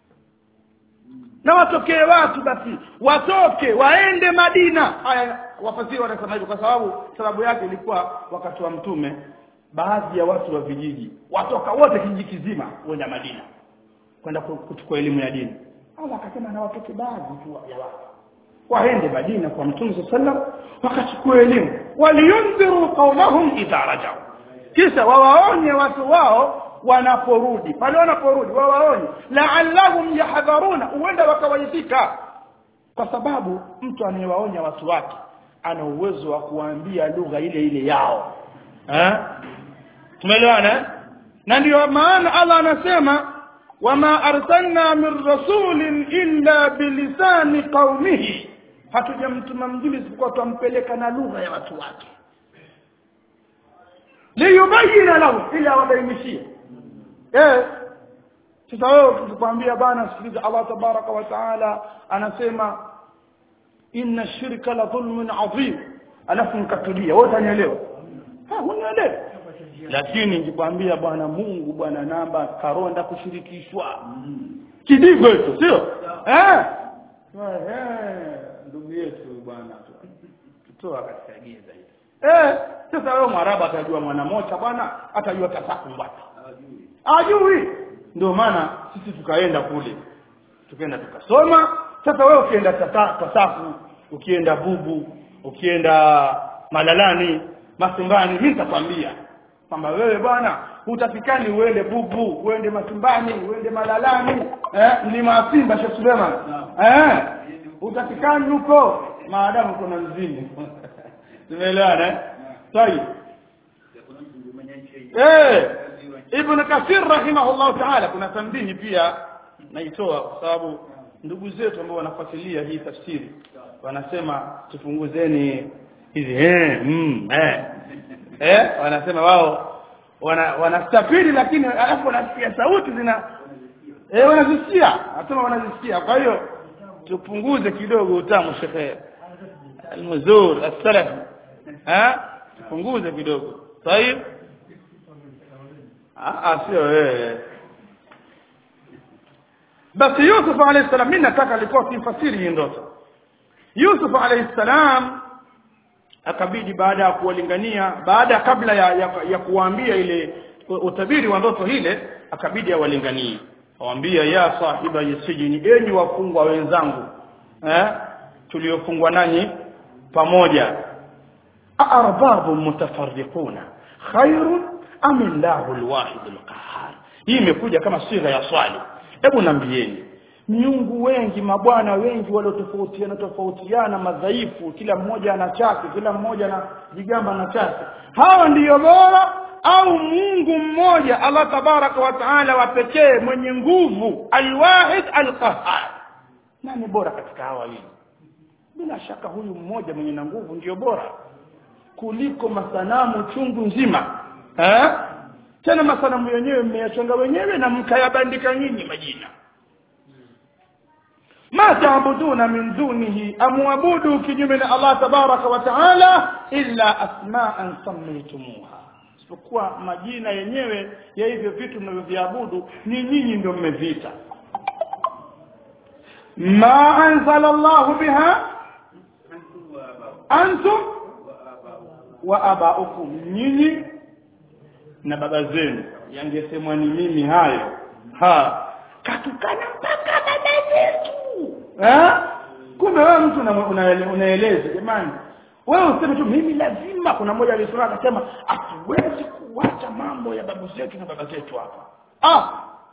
S1: na watokee watu basi watoke waende Madina haya wafasiri wanasema hivyo kwa sababu sababu yake ilikuwa wakati wa mtume baadhi ya watu wa vijiji watoka wote kijiji kizima kwenda Madina kwenda kuchukua elimu ya dini Allah akasema na watoke baadhi tu ya watu waende Madina kwa mtume sallam wakachukua elimu waliyundhiru qaumahum idha rajau kisha wawaonye watu wao wanaporudi pale wanaporudi wawaonye la'allahum yahdharuna huenda wakawaitika kwa sababu mtu anayewaonya watu wake ana uwezo wa kuambia lugha ile ile yao eh tumeelewana na ndio maana Allah anasema wama arsalna min rasulin illa bilisani qaumihi hatujamtuma mjumbe isipokuwa tumpeleka na lugha ya watu wake liyubayina lahum ila wabainishie eh sasa wewe tukwambia bana sikiliza Allah tabaraka wa taala anasema inna shirka la dhulmun adhim alafu nikatulia wewe utanielewa ha unielewa lakini nikikwambia bwana Mungu bwana namba karonda kushirikishwa kidigo hicho sio eh eh ndugu yetu bwana tutoa katika giza hili eh sasa wewe mwarabu atajua mwana moja bwana atajua tasafu mbata ajui ndio maana sisi tukaenda kule tukaenda tukasoma sasa wewe ukienda tasafu ukienda bubu ukienda malalani masumbani mimi nitakwambia kwamba wewe bwana utafikani uende bubu uende masumbani uende malalani eh mlima simba Sheikh Suleiman eh utafikani huko maadamu kuna mzini tumeelewana eh sahihi eh ibn kathir rahimahullah ta'ala kuna tambihi pia naitoa kwa sababu ndugu zetu ambao wanafuatilia hii tafsiri wanasema tupunguzeni hizi eh mm, eh eh wanasema wao wana wanastafiri lakini alafu wanasikia sauti zina eh wanazisikia nasema wanazisikia kwa hiyo tupunguze kidogo utamu shekhe almuzur as-salaf eh tupunguze kidogo sahihi ah sio wewe basi Yusuf alayhi salam mimi nataka alikuwa simfasiri hii ndoto Yusuf alayhi salam akabidi baada ya kuwalingania baada kabla ya, ya, ya kuwaambia ile utabiri wa ndoto ile akabidi awalinganie awambia ya sahiba yasijini enyi wafungwa wenzangu eh tuliofungwa nanyi pamoja arbabu mutafarriquna khairun am illahu alwahid alqahhar hii imekuja kama sigha ya swali hebu nambieni miungu wengi mabwana wengi waliotofautiana tofautiana madhaifu kila mmoja ana chake kila mmoja ana jigamba na chake hawa ndiyo bora au Mungu mmoja Allah tabaraka wa taala wa pekee mwenye nguvu alwahid alqahar nani bora katika hawa wawili bila shaka huyu mmoja mwenye na nguvu ndiyo bora kuliko masanamu chungu nzima eh tena masanamu yenyewe mmeyachonga wenyewe na mkayabandika nyinyi majina ma taabuduna min dunihi amwabudu kinyume na Allah tabaraka wa taala illa asma'an sammaytumuha isipokuwa majina yenyewe ya hivyo vitu mnavyoviabudu ni nyinyi ndio mmeviita ma anzala Allahu biha antum wa abaukum nyinyi na baba zenu yangesemwa ni mimi hayo ha katukana mpaka baba zetu eh kumbe wewe mtu unaeleza jamani wewe useme tu mimi lazima kuna mmoja alisema akasema hatuwezi kuacha mambo ya babu zetu na baba zetu hapa ah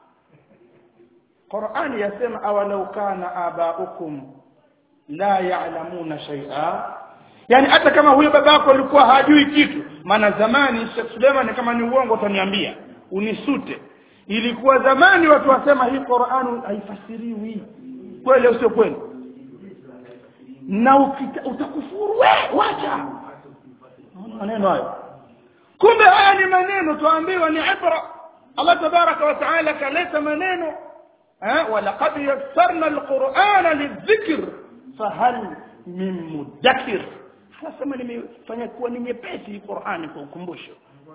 S1: Qur'ani yasema awalau kana abaukum la ya'lamuna shay'a yani hata kama huyo babako alikuwa hajui kitu maana zamani Sheikh Suleiman kama ni uongo utaniambia unisute ilikuwa zamani watu wasema hii Qur'an haifasiriwi kweli au sio kweli na ukita, utakufuru we wacha maneno hayo kumbe haya ni maneno tuambiwa ni ibra Allah tabaraka wa taala kaleta maneno eh walaqad yassarna alqur'ana lidhikr fahal min mudakkir anasema nimefanya kuwa ni nyepesi Qur'ani kwa ukumbusho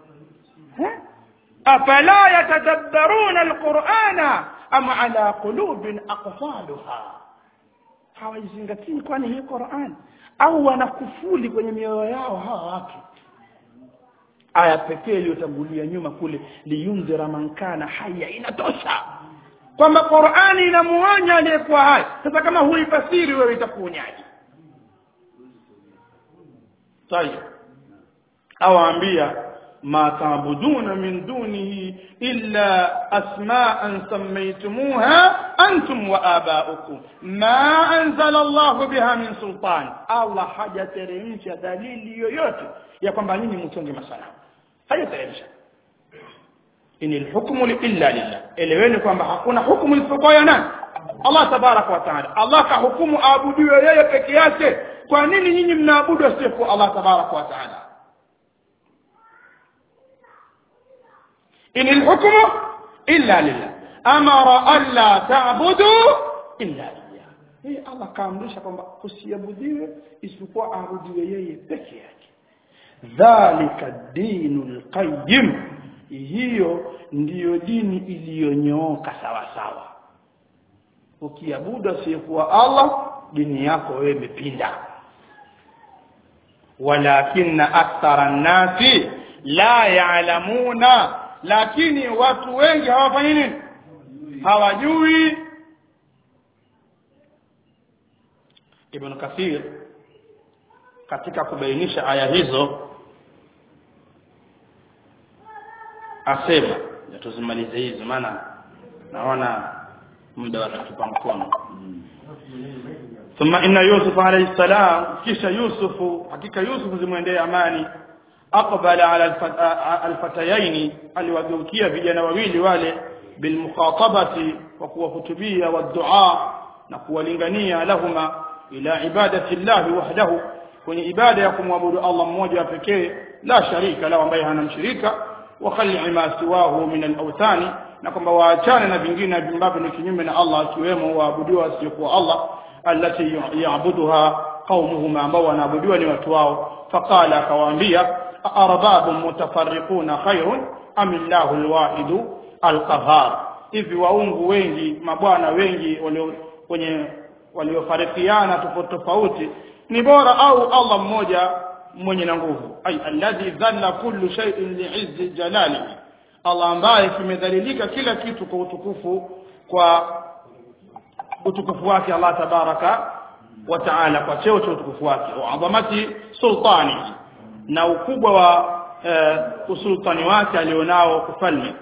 S1: afala yatadabbaruna alqur'ana am ala qulubin aqfaluha hawaizingatii kwani hii Qur'an au wanakufuli kwenye mioyo yao hawa watu aya pekee iliyotangulia nyuma kule liyundhira man kana haya inatosha kwamba Qur'ani inamuonya aliyekuwa hai sasa kama huifasiri wewe itakuonyaje طيب awaambia ma taabuduna min dunihi illa asma'an sammaytumuha antum wa aba'ukum ma anzala Allah biha min sultan Allah hajateremsha dalili yoyote ya kwamba nyinyi mtonge masanamu hajateremsha inil hukmu illa lillah eleweni kwamba hakuna hukumu isipokuwa ya nani Allah tabaraka wa taala Allah kahukumu aabudiwe yeye peke yake kwa nini nyinyi mnaabudu asiyekuwa Allah tabaraka wa taala inil hukmu illa lillah amara alla ta'budu illa lillah hii Allah kaamrisha kwamba kusiabudiwe isipokuwa aabudiwe yeye peke yake dhalika dinul qayyim hiyo ndiyo dini iliyonyooka sawa sawa ukiabudu asiyekuwa Allah dini yako wewe imepinda walakinna akthara nnasi la ya'lamuna lakini watu wengi hawafanyi nini hawajui Ibn Kathir katika kubainisha aya hizo asema tuzimalize hizo maana naona muda watatupa mkono ثم ان يوسف عليه السلام كيش يوسف حقيقه يوسف زمwendea amani aqbala ala alfatayaini aliwageukia vijana wawili wale bilmukhatabati wa kuwahutubia wadua na kuwalingania lahuma ila ibadati llahi wahdahu kwenye ibada ya kumwabudu Allah mmoja pekee la sharika la ambaye hana mshirika wa khali ma siwahu min al-awthani na kwamba waachane na vingine ambavyo ni kinyume na Allah akiwemo waabudiwa wasiokuwa Allah allati yaabuduha qaumuhum ambao wanaabudiwa ni watu wao faqala akawaambia arbabun mutafarriquna khairun am illahu alwahidu alqahar hivi waungu wengi mabwana wengi walio kwenye waliofarikiana tofauti tofauti ni bora au Allah mmoja mwenye na nguvu ay alladhi dhalla kullu shay'in li'izzi jalalihi Allah ambaye kimedhalilika kila kitu kwa utukufu kwa utukufu wake Allah tabaraka wa taala kwa cheo cha utukufu wake wa adhamati sultani na ukubwa wa uh, usultani wake alionao kufalme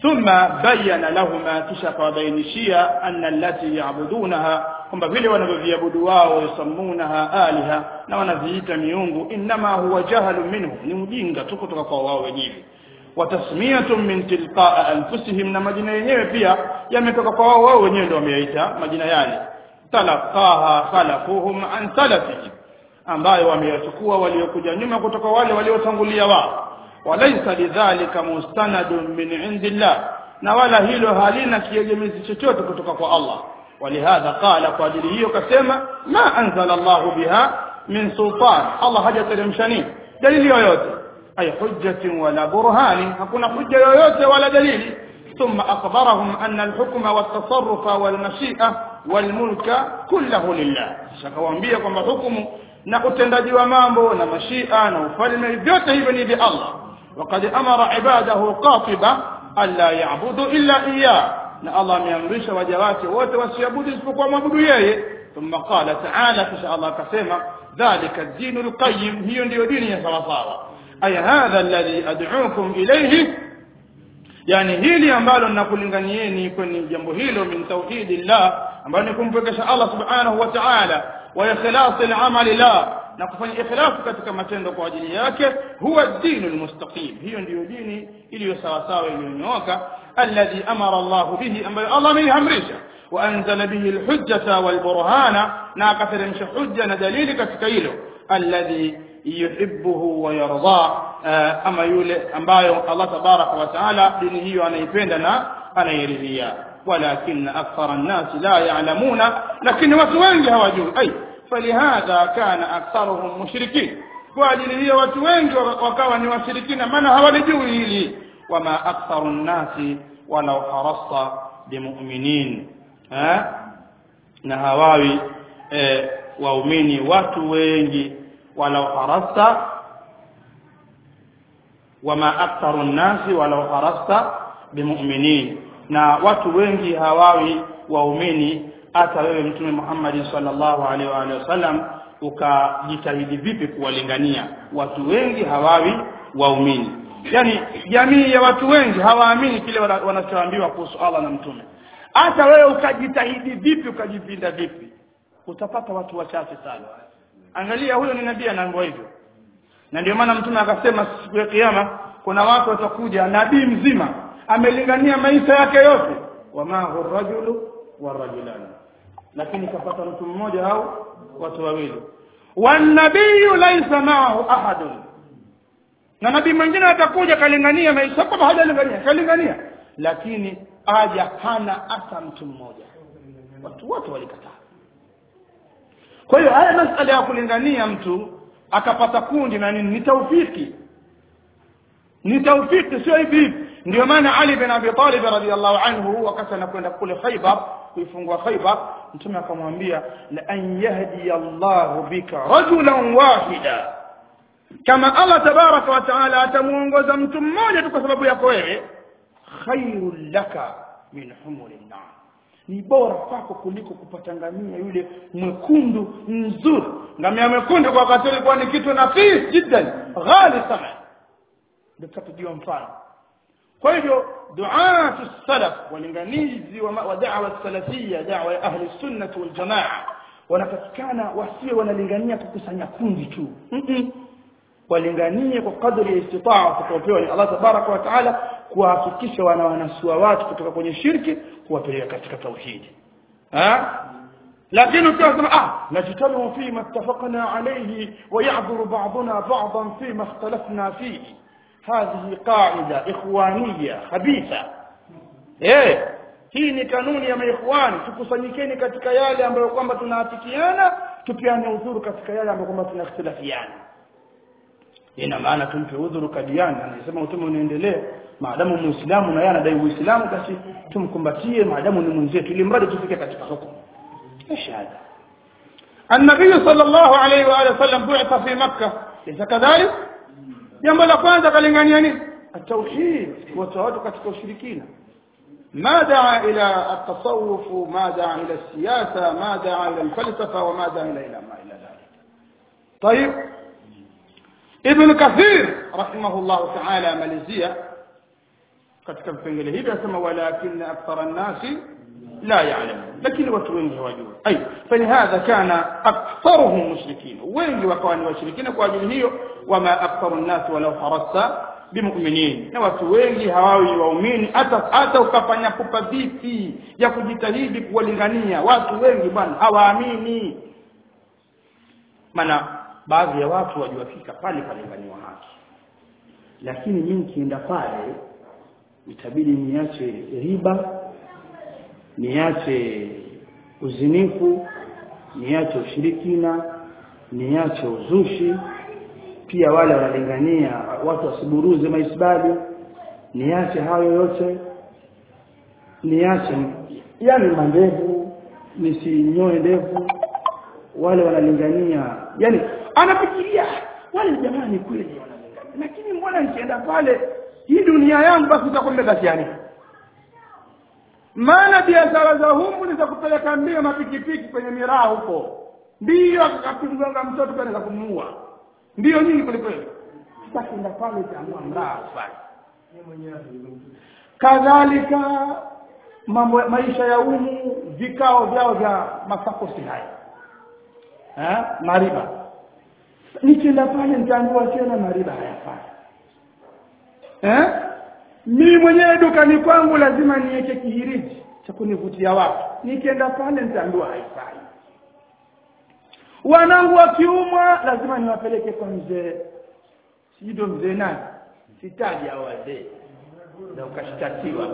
S1: ثم بين لهما kisha akawabainishia anna allati yaabudunaha kwamba vile wanavyoviabudu wao yusammunaha aliha na wanaviita miungu innama huwa jahalu minhu ni ujinga tu kutoka kwa wao wenyewe watasmiyatun min tilqaa anfusihim na majina yenyewe pia yametoka kwa wao wao wenyewe ndio wameyaita majina yale talaqaha khalafuhum an salafihim ambayo wameyachukua waliokuja nyuma kutoka wale waliotangulia wao walaysa lidhalika mustanadun min indillah na wala hilo halina kiegemezi chochote kutoka kwa Allah walihadha qala kwa ajili hiyo kasema ma anzala Allahu biha min sultan Allah hajateremsha nini dalili yoyote ay hujjatin wala burhani hakuna hujja yoyote wala dalili ثم أخبرهم أن الحكم والتصرف والمشيئة والملك كله لله شكوambia kwamba hukumu na utendaji wa mambo na mashia na ufalme vyote hivyo ni vya Allah وقد أمر عباده قاطبة ألا يعبدوا إلا إياه na Allah ameamrisha waja wake wote wasiabudu isipokuwa mwabudu yeye thumma qala ta'ala kisha Allah akasema dhalika ad-dinul qayyim hiyo ndiyo dini ya sawa sawa ay hadha alladhi ad'ukum ilayhi yani hili ambalo ninakulinganieni kwenye jambo hilo min tauhidillah ambalo ni kumpwekesha Allah subhanahu wa ta'ala wa ikhlasil amali la na kufanya ikhlasu katika matendo kwa ajili yake huwa dinu almustaqim hiyo ndiyo dini iliyo sawa sawa iliyonyooka alladhi amara Allah bihi ambayo Allah ameamrisha wa anzala bihi alhujjata walburhana na akateremsha hujja na dalili katika hilo alladhi yuhibbuhu wa yarda ama yule ambayo Allah tabaraka wa taala dini hiyo anaipenda na anairidhia walakin akthara an-nas la ya'lamuna lakini watu wengi hawajui ai falihadha kana aktharuhum mushrikin kwa ajili hiyo watu wengi wakawa ni washirikina maana hawalijui hili wama aktharu nnasi walau harasta bimu'minin na hawawi e, waumini watu wengi walau harasta wama aktharu nnasi walau harasta bimu'minin na watu wengi hawawi waumini hata wewe mtume Muhammad sallallahu alaihi wa alihi wasallam ukajitahidi vipi kuwalingania watu wengi hawawi waumini yani jamii ya watu wengi hawaamini kile wanachoambiwa kuhusu Allah na mtume hata wewe ukajitahidi vipi ukajipinda vipi utapata watu wachache sana angalia huyo ni nabii anaambiwa hivyo na ndio maana mtume akasema siku ya kiyama kuna watu watakuja nabii mzima amelingania maisha yake yote wama hurrajulu warajulani lakini kapata mtu mmoja au watu wawili wanabiyu laisa maahu ahadun na nabii mwingine atakuja kalingania maisha kama hajalingania kalingania lakini aja hana hata mtu mmoja watu wote walikataa kwa hiyo haya masala ya kulingania mtu akapata kundi na nini ni taufiki ni taufiki sio hivi ndio maana Ali bin Abi Talib radhiyallahu anhu wakati anakwenda kule Khaybar kuifungua Khaybar mtume akamwambia la an yahdi Allahu bika rajulan wahida kama Allah tabaraka wa taala atamuongoza mtu mmoja tu kwa sababu yako wewe khairul laka min humuri nar ni bora kwako kuliko kupata ngamia yule mwekundu mzuri ngamia mwekundu kwa wakati ilikuwa ni kitu nafis jiddan ghali sana ndio tutapigiwa mfano kwa hivyo duatu salaf walinganizi wa, wa da'wa salafia da'wa ya ahli sunnah wal jamaa wanapatikana wasiwe wanalingania kukusanya kundi tu mm -mm. walinganie kwa kadri ya istitaa kutopewa ni Allah tabaraka wa taala kuhakikisha wana wanasua watu kutoka kwenye shirki kuwapeleka katika tauhidi ha lakini ukiwa ah najitalu fi ma ittafaqna alayhi wa ya'dhuru ba'duna ba'dan fi ma ikhtalafna fihi هذه قاعدة إخوانية خبيثة eh hii ni kanuni ya maikhwani tukusanyikeni katika yale ambayo kwamba tunaafikiana tupiane udhuru katika yale ambayo kwamba tunakhtilafiana ina maana tumpe udhuru kadiani anasema utume unaendelea maadamu muislamu na yeye anadai uislamu basi tumkumbatie maadamu ni mwenzetu ili mradi tufike katika hukumu shahada النبي صلى الله عليه واله وسلم بعث في مكه ليس كذلك jambo la kwanza kalingania nini التوحيد watu katika ushirikina ما دعا الى التصوف ما دعا الى السياسه ما دعا الى الفلسفه وما دعا الى ما الى ذلك طيب ابن كثير رحمه الله تعالى ماليزيا katika vipengele hivi asema walakin akthara nnasi la ya'lamun lakini watu wengi hawajui ay falihadha kana aktharuhum mushrikin wengi wakawa ni washirikina kwa ajili hiyo wama aktharu nnasi walau harasta bimuminin na watu wengi hawawi waumini hata hata ukafanya pupa vipi ya kujitahidi kuwalingania watu wengi bwana hawaamini maana baadhi ya watu wajiwafika pale palinganiwa haki lakini mimi nikienda pale itabidi niache riba niache uzinifu niache ushirikina niache uzushi pia wale wanalingania watu wasiburuze maisbali niache hayo yote niache yani mandevu nisinyoe ndevu wale wanalingania yani anafikiria wale jamani kweli wanalingania lakini mbona nikienda pale hii dunia yangu basi itakuwa imebasiani maana biashara za humu ni za kupeleka mbio mapikipiki kwenye miraa huko ndiyo akakimgonga mtoto kanaweza kumuua ndiyo nyingi kwelikweli sasa kienda pale itaamua mraa ufanye kadhalika mambo maisha ya umu vikao vyao vya masakosi haya eh mariba nikienda pale nitaambiwa tena mariba hayafai eh mimi mwenyewe dukani kwangu lazima niweke kihiriji cha kunivutia watu nikienda pale nitaambiwa haifai wanangu wakiumwa lazima niwapeleke kwa mzee sijui mzee nani sitaji hao wazee na ukashtakiwa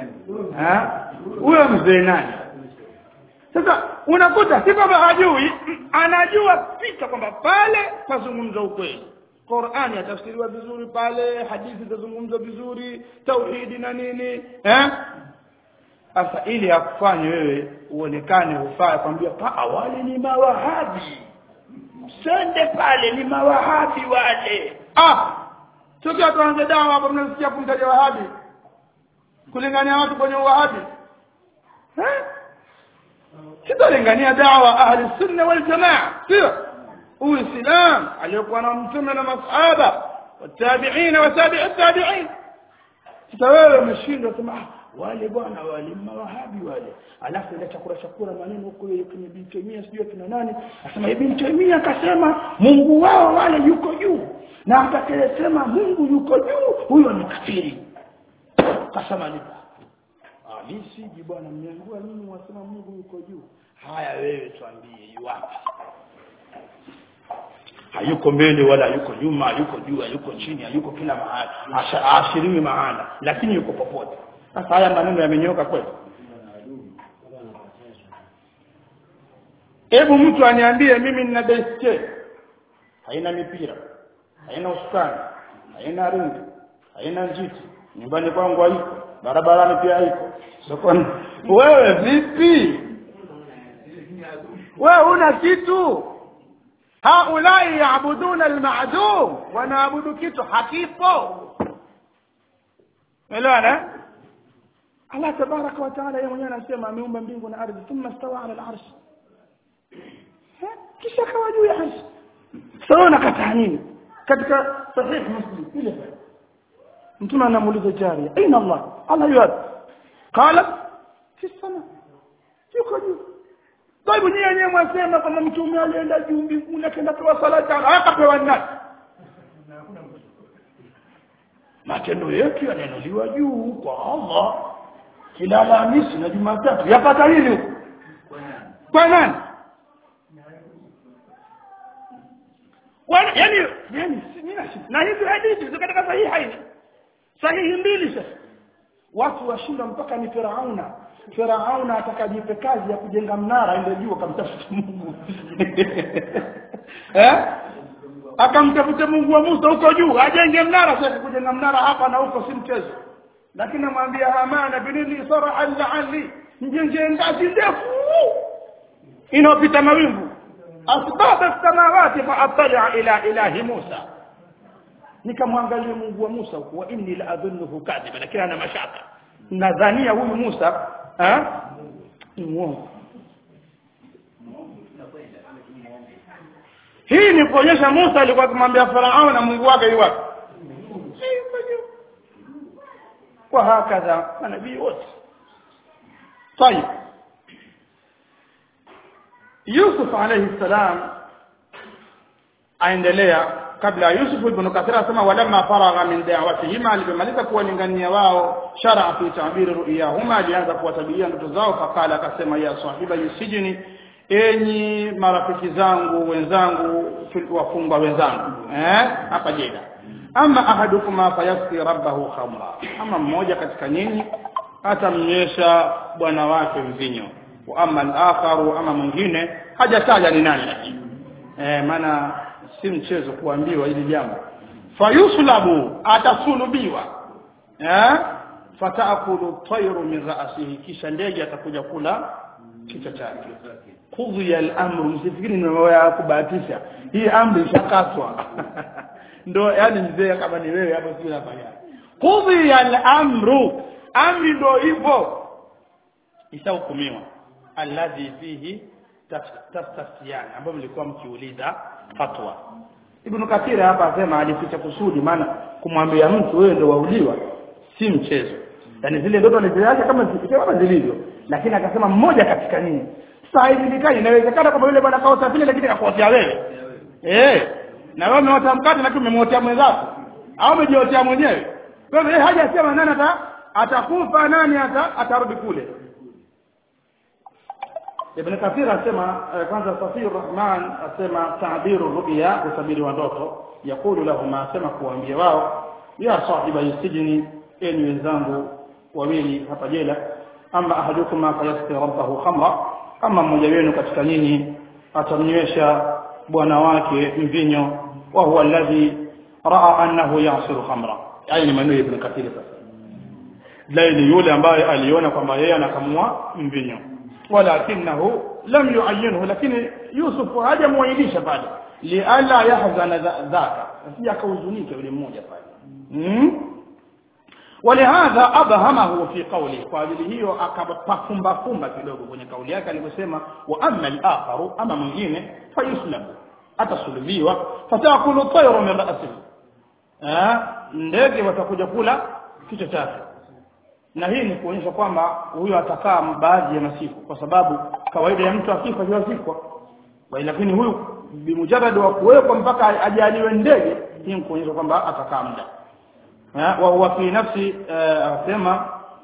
S1: huyo mzee nani sasa unakuta si kwamba hajui anajua fika kwamba pale pazungumza ukweli Qur'ani yatafsiriwa vizuri pale hadithi zitazungumzwa vizuri tauhidi na nini eh sasa ili akufanye wewe uonekane ufaa kwambia pa awali ni mawahabi sende pale ni mawahabi wale ah tukiwa tuanze dawa hapo mnasikia kumtaja wahabi kulingania watu kwenye wahabi eh sitolingania dawa ahli sunna wal jamaa sio uislam aliyokuwa na mtume na masahaba watabi'in wa tabi'i tabi'in sasa wewe umeshindwa sema wale bwana wale mawahabi wale alafu ile chakula chakula maneno huko kwenye bintemia sijui kina nani asema ibn Taymiyah akasema Mungu wao wale yuko juu na atakayesema Mungu yuko juu huyo ni kafiri kasema ni ah mimi siji bwana mniangua mimi wasema Mungu yuko juu haya wewe tuambie yuwapi hayuko mbele wala yuko nyuma hayuko juu hayuko chini hayuko kila mahali ashiriwi mahala lakini yuko popote sasa haya maneno yamenyoka kweli hebu mtu aniambie mimi nina baiskeli haina mipira haina usukani haina ringi haina njiti nyumbani kwangu haiko barabarani pia haiko sokoni wewe vipi wewe una kitu haulai yaabuduna almadum wanaabudu kitu hakipo elewana Allah tabaraka wa taala yeye mwenyewe anasema ameumba mbingu na ardhi thumma stawa ala al-arsh kisha kawa juu ya arsh sasa unakataa nini katika sahih muslim ile mtume anamuuliza jaria aina Allah Allah yuad qala fi sama yuko juu Taibu nyinyi wenyewe mwasema kama mtume alienda juu mbinguni akaenda kwa sala tano akapewa nani? Matendo yetu yanainuliwa juu kwa Allah kila Alhamisi na Jumatatu. Yapata nini huko? Kwa nani? Wana, yani yani na hizi hadithi ziko katika sahihi haini. Sahihi mbili sasa. Watu washinda mpaka ni Firauna Firauna atakajipe kazi ya kujenga mnara ndio juu akamtafuta Mungu. eh? Akamtafuta Mungu wa Musa huko juu, ajenge mnara sasa kujenga mnara hapa na huko si mchezo. Lakini namwambia Hamana binili sarahan la'alli njenge ngazi ndefu inopita mawingu asbaba samawati fa attali'a ila ilahi Musa nikamwangalia Mungu wa Musa huko wa inni la adhunnuhu kadhiba lakini ana mashaka nadhania huyu Musa eh ni muongo hii ni kuonyesha Musa alikuwa akimwambia Farao na Mungu wake yuwapi wa hakadha manabii wote طيب Yusuf alayhi salam aendelea kabla Yusuf ibn Kathir asema walamma faragha min da'watihima alipomaliza kuwalingania wao shar'a fi ta'bir ru'yahuma alianza kuwatabiria ndoto zao fakala akasema ya sahiba yusijini enyi marafiki zangu wenzangu wafungwa wenzangu eh hapa jeda ama ahadukuma fayasqi rabbahu khamra ama mmoja katika nyinyi atamnywesha bwana wake mvinyo wa ama al-akharu ama mwingine hajataja ni nani lakini eh maana si mchezo kuambiwa hili jambo fayuslabu atasulubiwa eh fataakulu tayru min ra'sihi kisha ndege atakuja kula kichwa chake qudhiya al-amru msifikiri ni mambo ya kubahatisha hii amri ishakatwa ndo yani mzee kama ni wewe hapo sio nafanya qudhiya al-amru amri ndo hivyo ishahukumiwa alladhi fihi tastaftiyan ambapo mlikuwa mkiuliza fatwa Ibn Kathir hapa asema alificha kusudi maana kumwambia mtu wewe ndio wauliwa si mchezo yani zile ndoto alizoacha kama kama zilivyo lakini akasema mmoja katika nini sasa haijulikani inawezekana kama yule bwana kaota vile lakini akakuotea wewe eh na wewe umeota mkate lakini umemwotea mwenzako au umejiotea mwenyewe kwa hivyo yeye hajasema nani ata atakufa nani ata atarudi kule Ibn Kathir asema kwanza Safir Rahman asema ta'biru ru'ya kusabiri wa ndoto yakulu lahum asema kuambia wao ya sahiba yusijini enyi wenzangu wawili hapa jela ama ahadukuma fayasqi rabbahu khamra kama mmoja wenu katika nyinyi atamnywesha bwana wake mvinyo wa huwa alladhi raa annahu yasiru khamra yani ni maneno ya Ibn Kathir sasa laili yule ambaye aliona kwamba yeye anakamua mvinyo walakinahu lam yuayyinhu lakini Yusuf hajamuainisha pale liala yahzana dhaka asija kahuzunika yule mmoja pale mm? ولهذا أبهمه في قوله قابل hiyo akapafumba fumba kidogo kwenye kauli yake aliposema wa amma al-akharu ama mwingine fayuslabu atasulubiwa fatakulu tayru min ra'sihi eh ndege watakuja kula kichwa chake na hii ni kuonyesha kwamba huyo atakaa baadhi ya masiku kwa sababu kawaida ya mtu akifa yuazikwa lakini huyu bimujarrad wa kuwekwa mpaka ajaliwe ndege hii ni kuonyesha kwamba atakaa muda wa huwa fi nafsi asema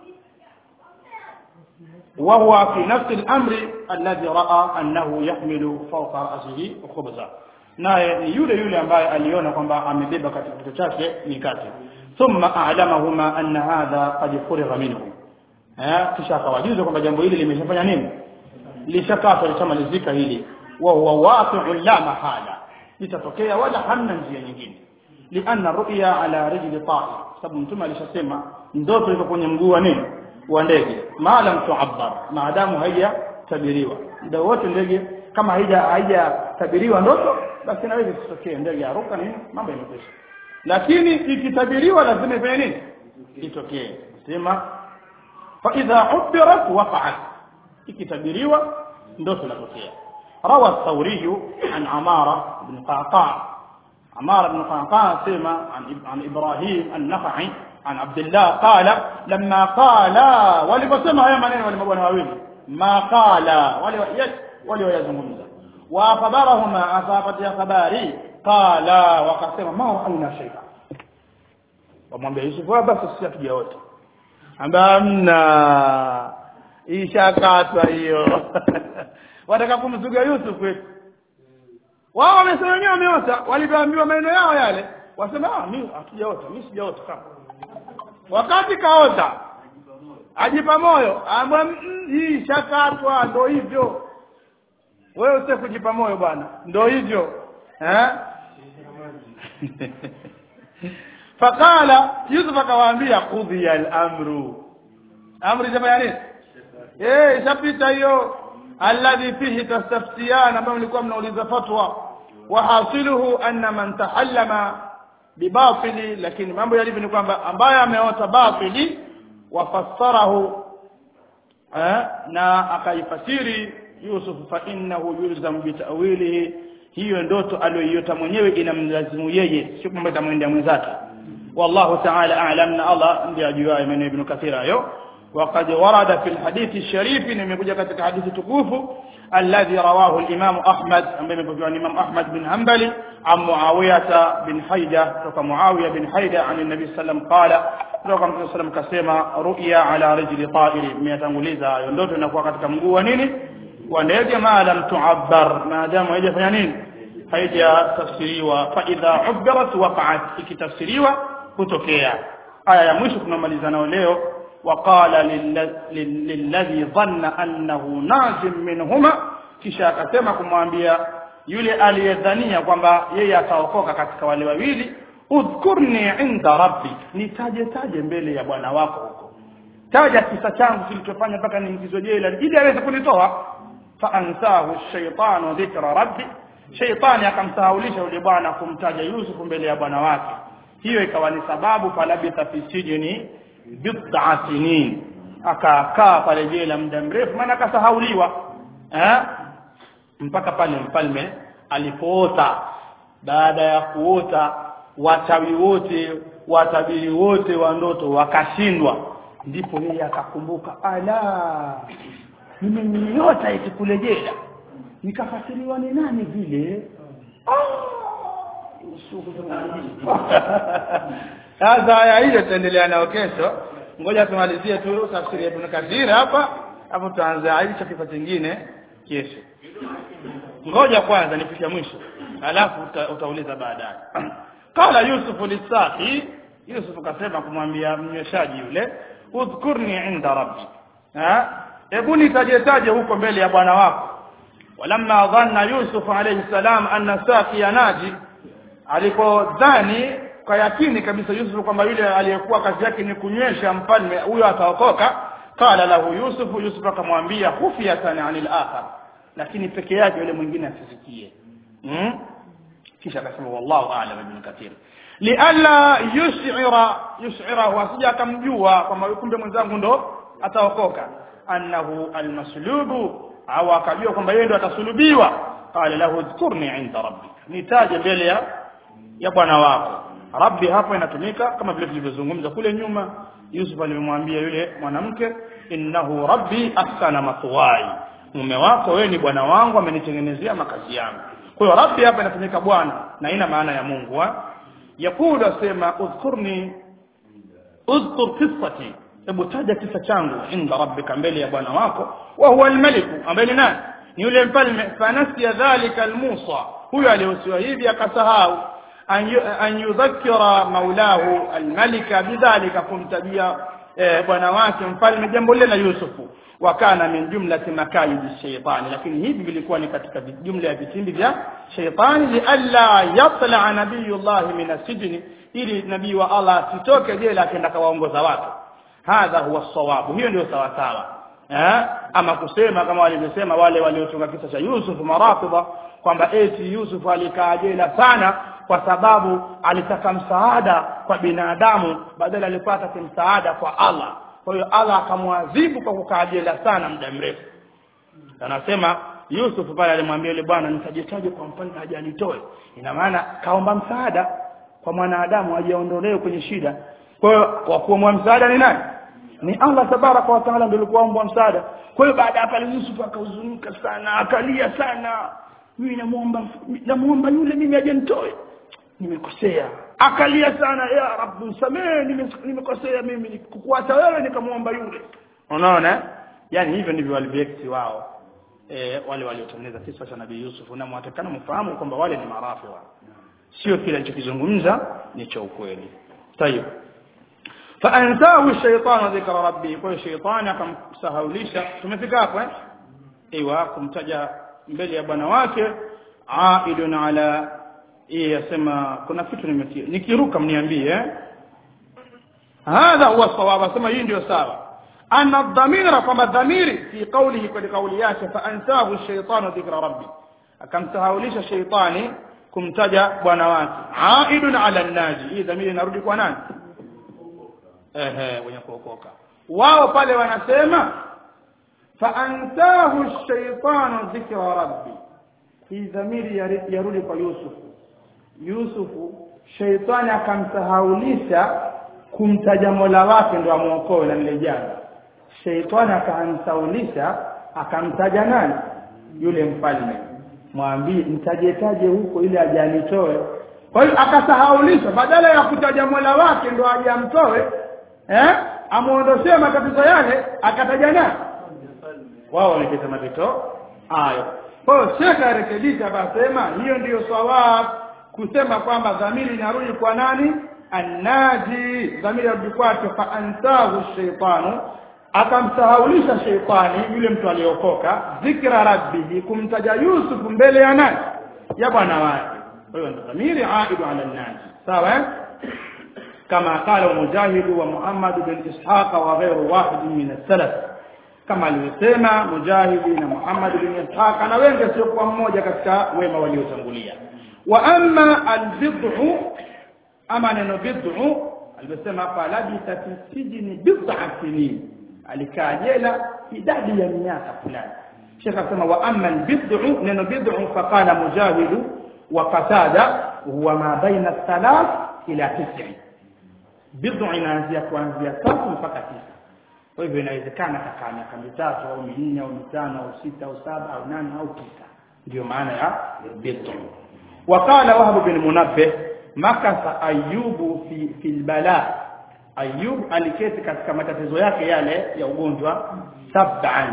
S1: وهو في نفس الأمر الذي رأى أنه يحمل فوق رأسه خبزا naye ni yule yule ambaye aliona kwamba amebeba katika kichwa chake mikate thumma a'lamahuma anna hadha qad furigha minhu eh kisha akawajuza kwamba jambo hili limeshafanya nini lishakatwa lishamalizika hili wa huwa waqi'un la mahala litatokea wala hamna njia nyingine lianna ru'ya ala rijli ta'ir sababu mtume alishasema ndoto iko kwenye mguu wa nini wa ndege maalam tu'abbar maadamu haijatabiriwa ndio wote ndege kama haija haijatabiriwa ndoto basi inaweza isitokee ndege aruka nini mambo yamekwisha lakini ikitabiriwa lazima ifanye nini itokee sema fa idha ubirat waqa'at ikitabiriwa ndoto inatokea روى الثوري عن عمارة بن قعقاع عمارة بن قعقاع سمع عن عن إبراهيم النخعي عن عبد الله قال لما قال ولبسمع يا منين ولمبون هاوين ما قال ولي وليزمون وخبرهما أصابت يا خباري قال وقسم ما رأينا شيئا wamwambia Yusuf basi sisi hatuja wote amna ishakatwa hiyo wataka kumzuga Yusuf wetu wao wamesema wenyewe wameota walivyoambiwa maneno yao yale wasema ah mimi hatujaota mimi sijaota kama wakati kaota ajipa moyo ambaye hii shakatwa ndo hivyo wewe usije kujipa moyo bwana ndo hivyo eh fakala Yusuf akawaambia qudhiya al-amru amri jamani nini eh ishapita hiyo alladhi fihi tastaftiyan ambao mlikuwa mnauliza fatwa wa hasiluhu anna man tahallama bibatili lakini mambo yalivyo ni kwamba ambaye ameota batili wafassarahu eh, na akaifasiri Yusuf fa innahu yulzam bitawilihi hiyo ndoto aliyoiota mwenyewe inamlazimu yeye sio kwamba itamwendea mwenzake والله تعالى أعلم أن الله ndiye ajuaye maneno ibn Kathir hayo وقد ورد في الحديث الشريف nimekuja katika hadithi tukufu الذي رواه الإمام أحمد ambaye imepokewa ni Imam Ahmad bin Hanbali عن معاوية بن حيدة kutoka معاوية بن حيدة عن النبي صلى الله عليه وسلم قال kutoka Mtume sallam kasema ru'ya ala rijli ta'iri miyatanguliza hayo ndoto inakuwa katika mguu wa nini wa ndege ma lam tu'abbar maadamu haijafanya nini haijatafsiriwa fa idha ubbirat waqa'at ikitafsiriwa kutokea aya ya mwisho tunamaliza nayo leo وقال للذي ظن أنه ناج منهما kisha akasema kumwambia yule aliyedhania kwamba yeye ataokoka katika wale wawili udhkurni inda rabbi nitaje taje mbele ya bwana wako huko taja kisa changu kilichofanya mpaka niingizwe jela ili aweze kunitoa faansahu shaitanu dhikra rabbi shaitani akamsahaulisha yule bwana kumtaja yusufu mbele ya bwana wake hiyo ikawa ni sababu falabitha fi sijni bid'a sinin akakaa pale jela muda mrefu maana akasahauliwa eh mpaka pale mfalme alipoota baada ya kuota wachawi wote watabiri wote wa ndoto wakashindwa ndipo yeye akakumbuka ala nimeniota eti kule jela nikafasiriwa ni nani vile sasa aya hiyo tutaendelea nayo kesho ngoja tumalizie tu tafsiri ya Ibn Kathir hapa hapo tutaanza hicho kifaa kingine kesho ngoja kwanza nifike mwisho alafu uta, utauliza baadaye qala yusuf lisaqi yusuf kasema kumwambia mnyweshaji yule udhkurni inda rabbi ha hebu nitajetaje huko mbele ya bwana wako walamma dhanna yusuf alayhi salam anna saqiya naji alipodhani kwa yakini kabisa Yusuf kwamba yule aliyekuwa kazi yake ni kunywesha mfalme huyo ataokoka qala lahu Yusuf Yusuf akamwambia khufiyatan anil akhar lakini peke yake yule mwingine asisikie hmm? kisha akasema wallahu a'lam ibn kathir lialla yush'ira yush'irahu asija akamjua kwamba kumbe mwenzangu ndo ataokoka annahu almaslubu au akajua kwamba yeye ndo atasulubiwa qala lahu dhkurni inda rabbik nitaje mbele ya ya bwana wako rabbi hapa inatumika kama vile tulivyozungumza kule nyuma Yusuf alimwambia yule mwanamke innahu rabbi ahsana mathwai mume wako wewe ni bwana wangu amenitengenezea makazi yangu kwa hiyo rabbi hapa inatumika bwana na ina maana ya Mungu wa yakulu asema udhkurni udhkur qissati hebu taja kisa changu inda rabbika mbele ya bwana wako wa huwa almaliku ambaye ni nani ni yule mfalme fanasiya dhalika almusa huyo alihusiwa hivi akasahau an yudhakkira maulahu almalika bidhalika kumtajia bwana wake mfalme jambo lile la Yusufu wakana min jumlati makayidi shaitani lakini hivi vilikuwa ni katika jumla ya vitimbi vya shaitani lialla yatla nabiyullah min asijni ili nabii wa Allah asitoke jela akaenda kawaongoza watu hadha huwa sawabu hiyo ndio sawa sawa eh ama kusema kama walivyosema wale waliotunga kisa cha Yusuf marafidha kwamba eti Yusuf alikaa jela sana kwa sababu alitaka msaada kwa binadamu badala alipata msaada kwa Allah kwa hiyo Allah akamwadhibu kwa kukaa jela sana muda mrefu anasema Yusuf pale alimwambia yule bwana nitajitaje kwa mfalme aje anitoe ina maana kaomba msaada kwa mwanadamu ajeondolewe kwenye shida kwa hiyo wa kuomba msaada ni nani ni Allah tabaraka wa taala ndio alikuwa msaada kwa hiyo baada ya pale Yusuf akahuzunika sana akalia sana mimi namuomba namuomba yule mimi aje nitoe nimekosea akalia sana ya rabbi msamehe nimekosea mimi kukuacha wewe nikamwomba yule unaona yani hivyo ndivyo walivyoekti wao e, wale waliotengeneza kisa cha nabii Yusuf na mwatakana mfahamu kwamba wale ni marafi wao sio kile alichokizungumza ni cha ukweli tayeb فانساه الشيطان ذكر ربه kwa shaytani akamsahaulisha tumefika hapo eh ايوه kumtaja mbele ya bwana wake aidun ala yeye yasema kuna kitu nimekia nikiruka mniambie eh hadha huwa sawab asema hii ndio sawa anna dhamira kama dhamiri fi qawlihi kwa kauli yake fa ansahu ash-shaytanu dhikra rabbi akamsahaulisha shaytani kumtaja bwana wake aidun ala naji hii dhamiri inarudi kwa nani ehe wenye kuokoka wao pale wanasema fa ansahu ash-shaytanu dhikra rabbi hii dhamiri yarudi kwa Yusufu Yusufu sheitani akamsahaulisha kumtaja mola wake ndo amwokoe na lile janga sheitani akamsahaulisha akamtaja nani yule mfalme mwambie mtajetaje huko ili aje anitoe kwa hiyo akasahaulisha badala ya kutaja mola wake ndo aje amtoe eh amuondoshee matatizo yale akataja nani wao wameketa mapito hayo kwa hiyo shekhe arekebisha akasema hiyo ndiyo sawab kusema kwamba dhamiri inarudi kwa nani annaji dhamiri yarudi kwake fa ansahu shaitanu akamsahaulisha sheitani yule mtu aliokoka dhikra rabbihi kumtaja Yusuf mbele ya nani ya bwana wake kwa hiyo dhamiri aidu ala naji sawa eh? kama qala mujahid wa muhammad bin ishaq wa ghayru wahid min as-salaf kama alivyosema mujahidi na muhammad bin ishaq na wengi sio kwa mmoja katika wema waliotangulia wa amma al-bid'u ama neno bid'u alivyosema hapa labitha fi sijni bid'a sinin alikaa jela idadi ya miaka fulani Sheikh asema wa amma al-bid'u neno bid'u faqala mujahid wa qatada huwa ma baina thalath ila tis'i bid'u inaanzia kuanzia tatu mpaka tisa kwa hivyo inawezekana kakaa miaka mitatu au minne au mitano au sita au saba au nane au tisa ndio maana ya bid'u وقال وهب بن منبه مكث ايوب في في البلاء Ayub aliketi katika matatizo yake yale ya ugonjwa sab'an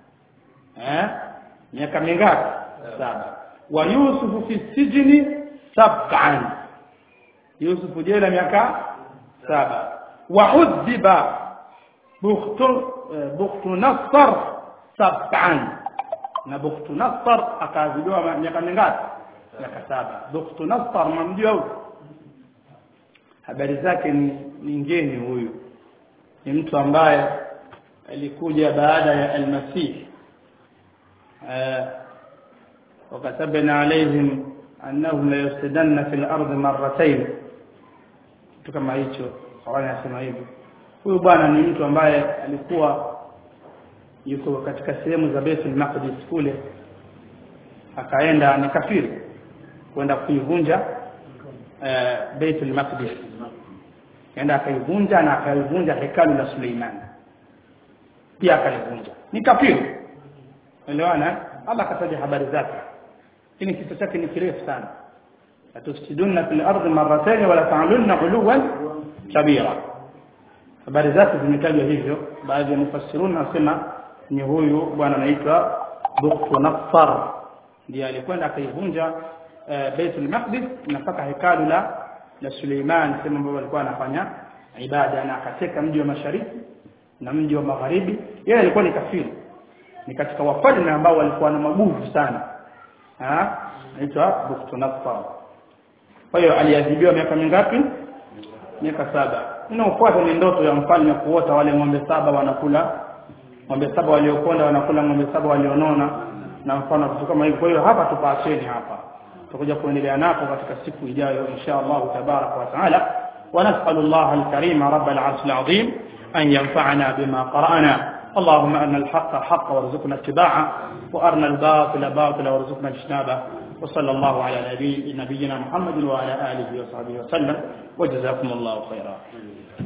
S1: eh miaka mingapi saba wa Yusuf fi sijni sab'an Yusuf jela miaka saba wa udhiba bukhtu bukhtu nasr sab'an na bukhtu nasr akaadhibiwa miaka mingapi miaka saba bukhtu nasr mamjua huyo habari zake ni, ni ngeni huyu ni mtu ambaye alikuja baada ya almasih وكتبنا عليهم أنهم ليفسدن في الأرض مرتين kitu kama hicho Qur'ani inasema hivyo huyu bwana ni mtu ambaye alikuwa yuko katika sehemu za Baitul Maqdis kule akaenda ni kafiri kwenda kuivunja uh, Baitul Maqdis kaenda akaivunja na akaivunja hekalu la Suleiman pia akalivunja ni kafiri elewana Allah akataja habari zake lakini kisa chake ni kirefu sana atufsiduna fil ardi marratayn wala ta'lunna uluwan kabira habari zake zimetajwa hivyo baadhi ya mufassiruna nasema ni huyu bwana anaitwa Bukhtu Naffar ndiye alikwenda akaivunja uh, Baitul Maqdis na mpaka hekalu la la Suleiman sema ambao walikuwa anafanya ibada na akateka mji wa mashariki na mji wa magharibi yeye alikuwa ni kafiri ni katika wafalme ambao walikuwa na maguvu sana ah anaitwa Bukhtunassar kwa hiyo aliadhibiwa miaka mingapi miaka saba inaofuata ni ndoto ya mfalme kuota wale ng'ombe saba wanakula ng'ombe saba waliokonda wanakula ng'ombe saba walionona na mfano vitu kama hivyo kwa hiyo hapa tupaacheni hapa tutakuja kuendelea nako katika siku ijayo insha Allah tabarak wa taala ونسأل الله الكريم رب العرش العظيم أن ينفعنا بما قرأنا اللهم أن الحق حق وارزقنا اتباعه وأرنا الباطل باطلا وارزقنا اجتنابه وصلى الله على نبي نبينا محمد وعلى آله وصحبه وسلم وجزاكم الله خيرا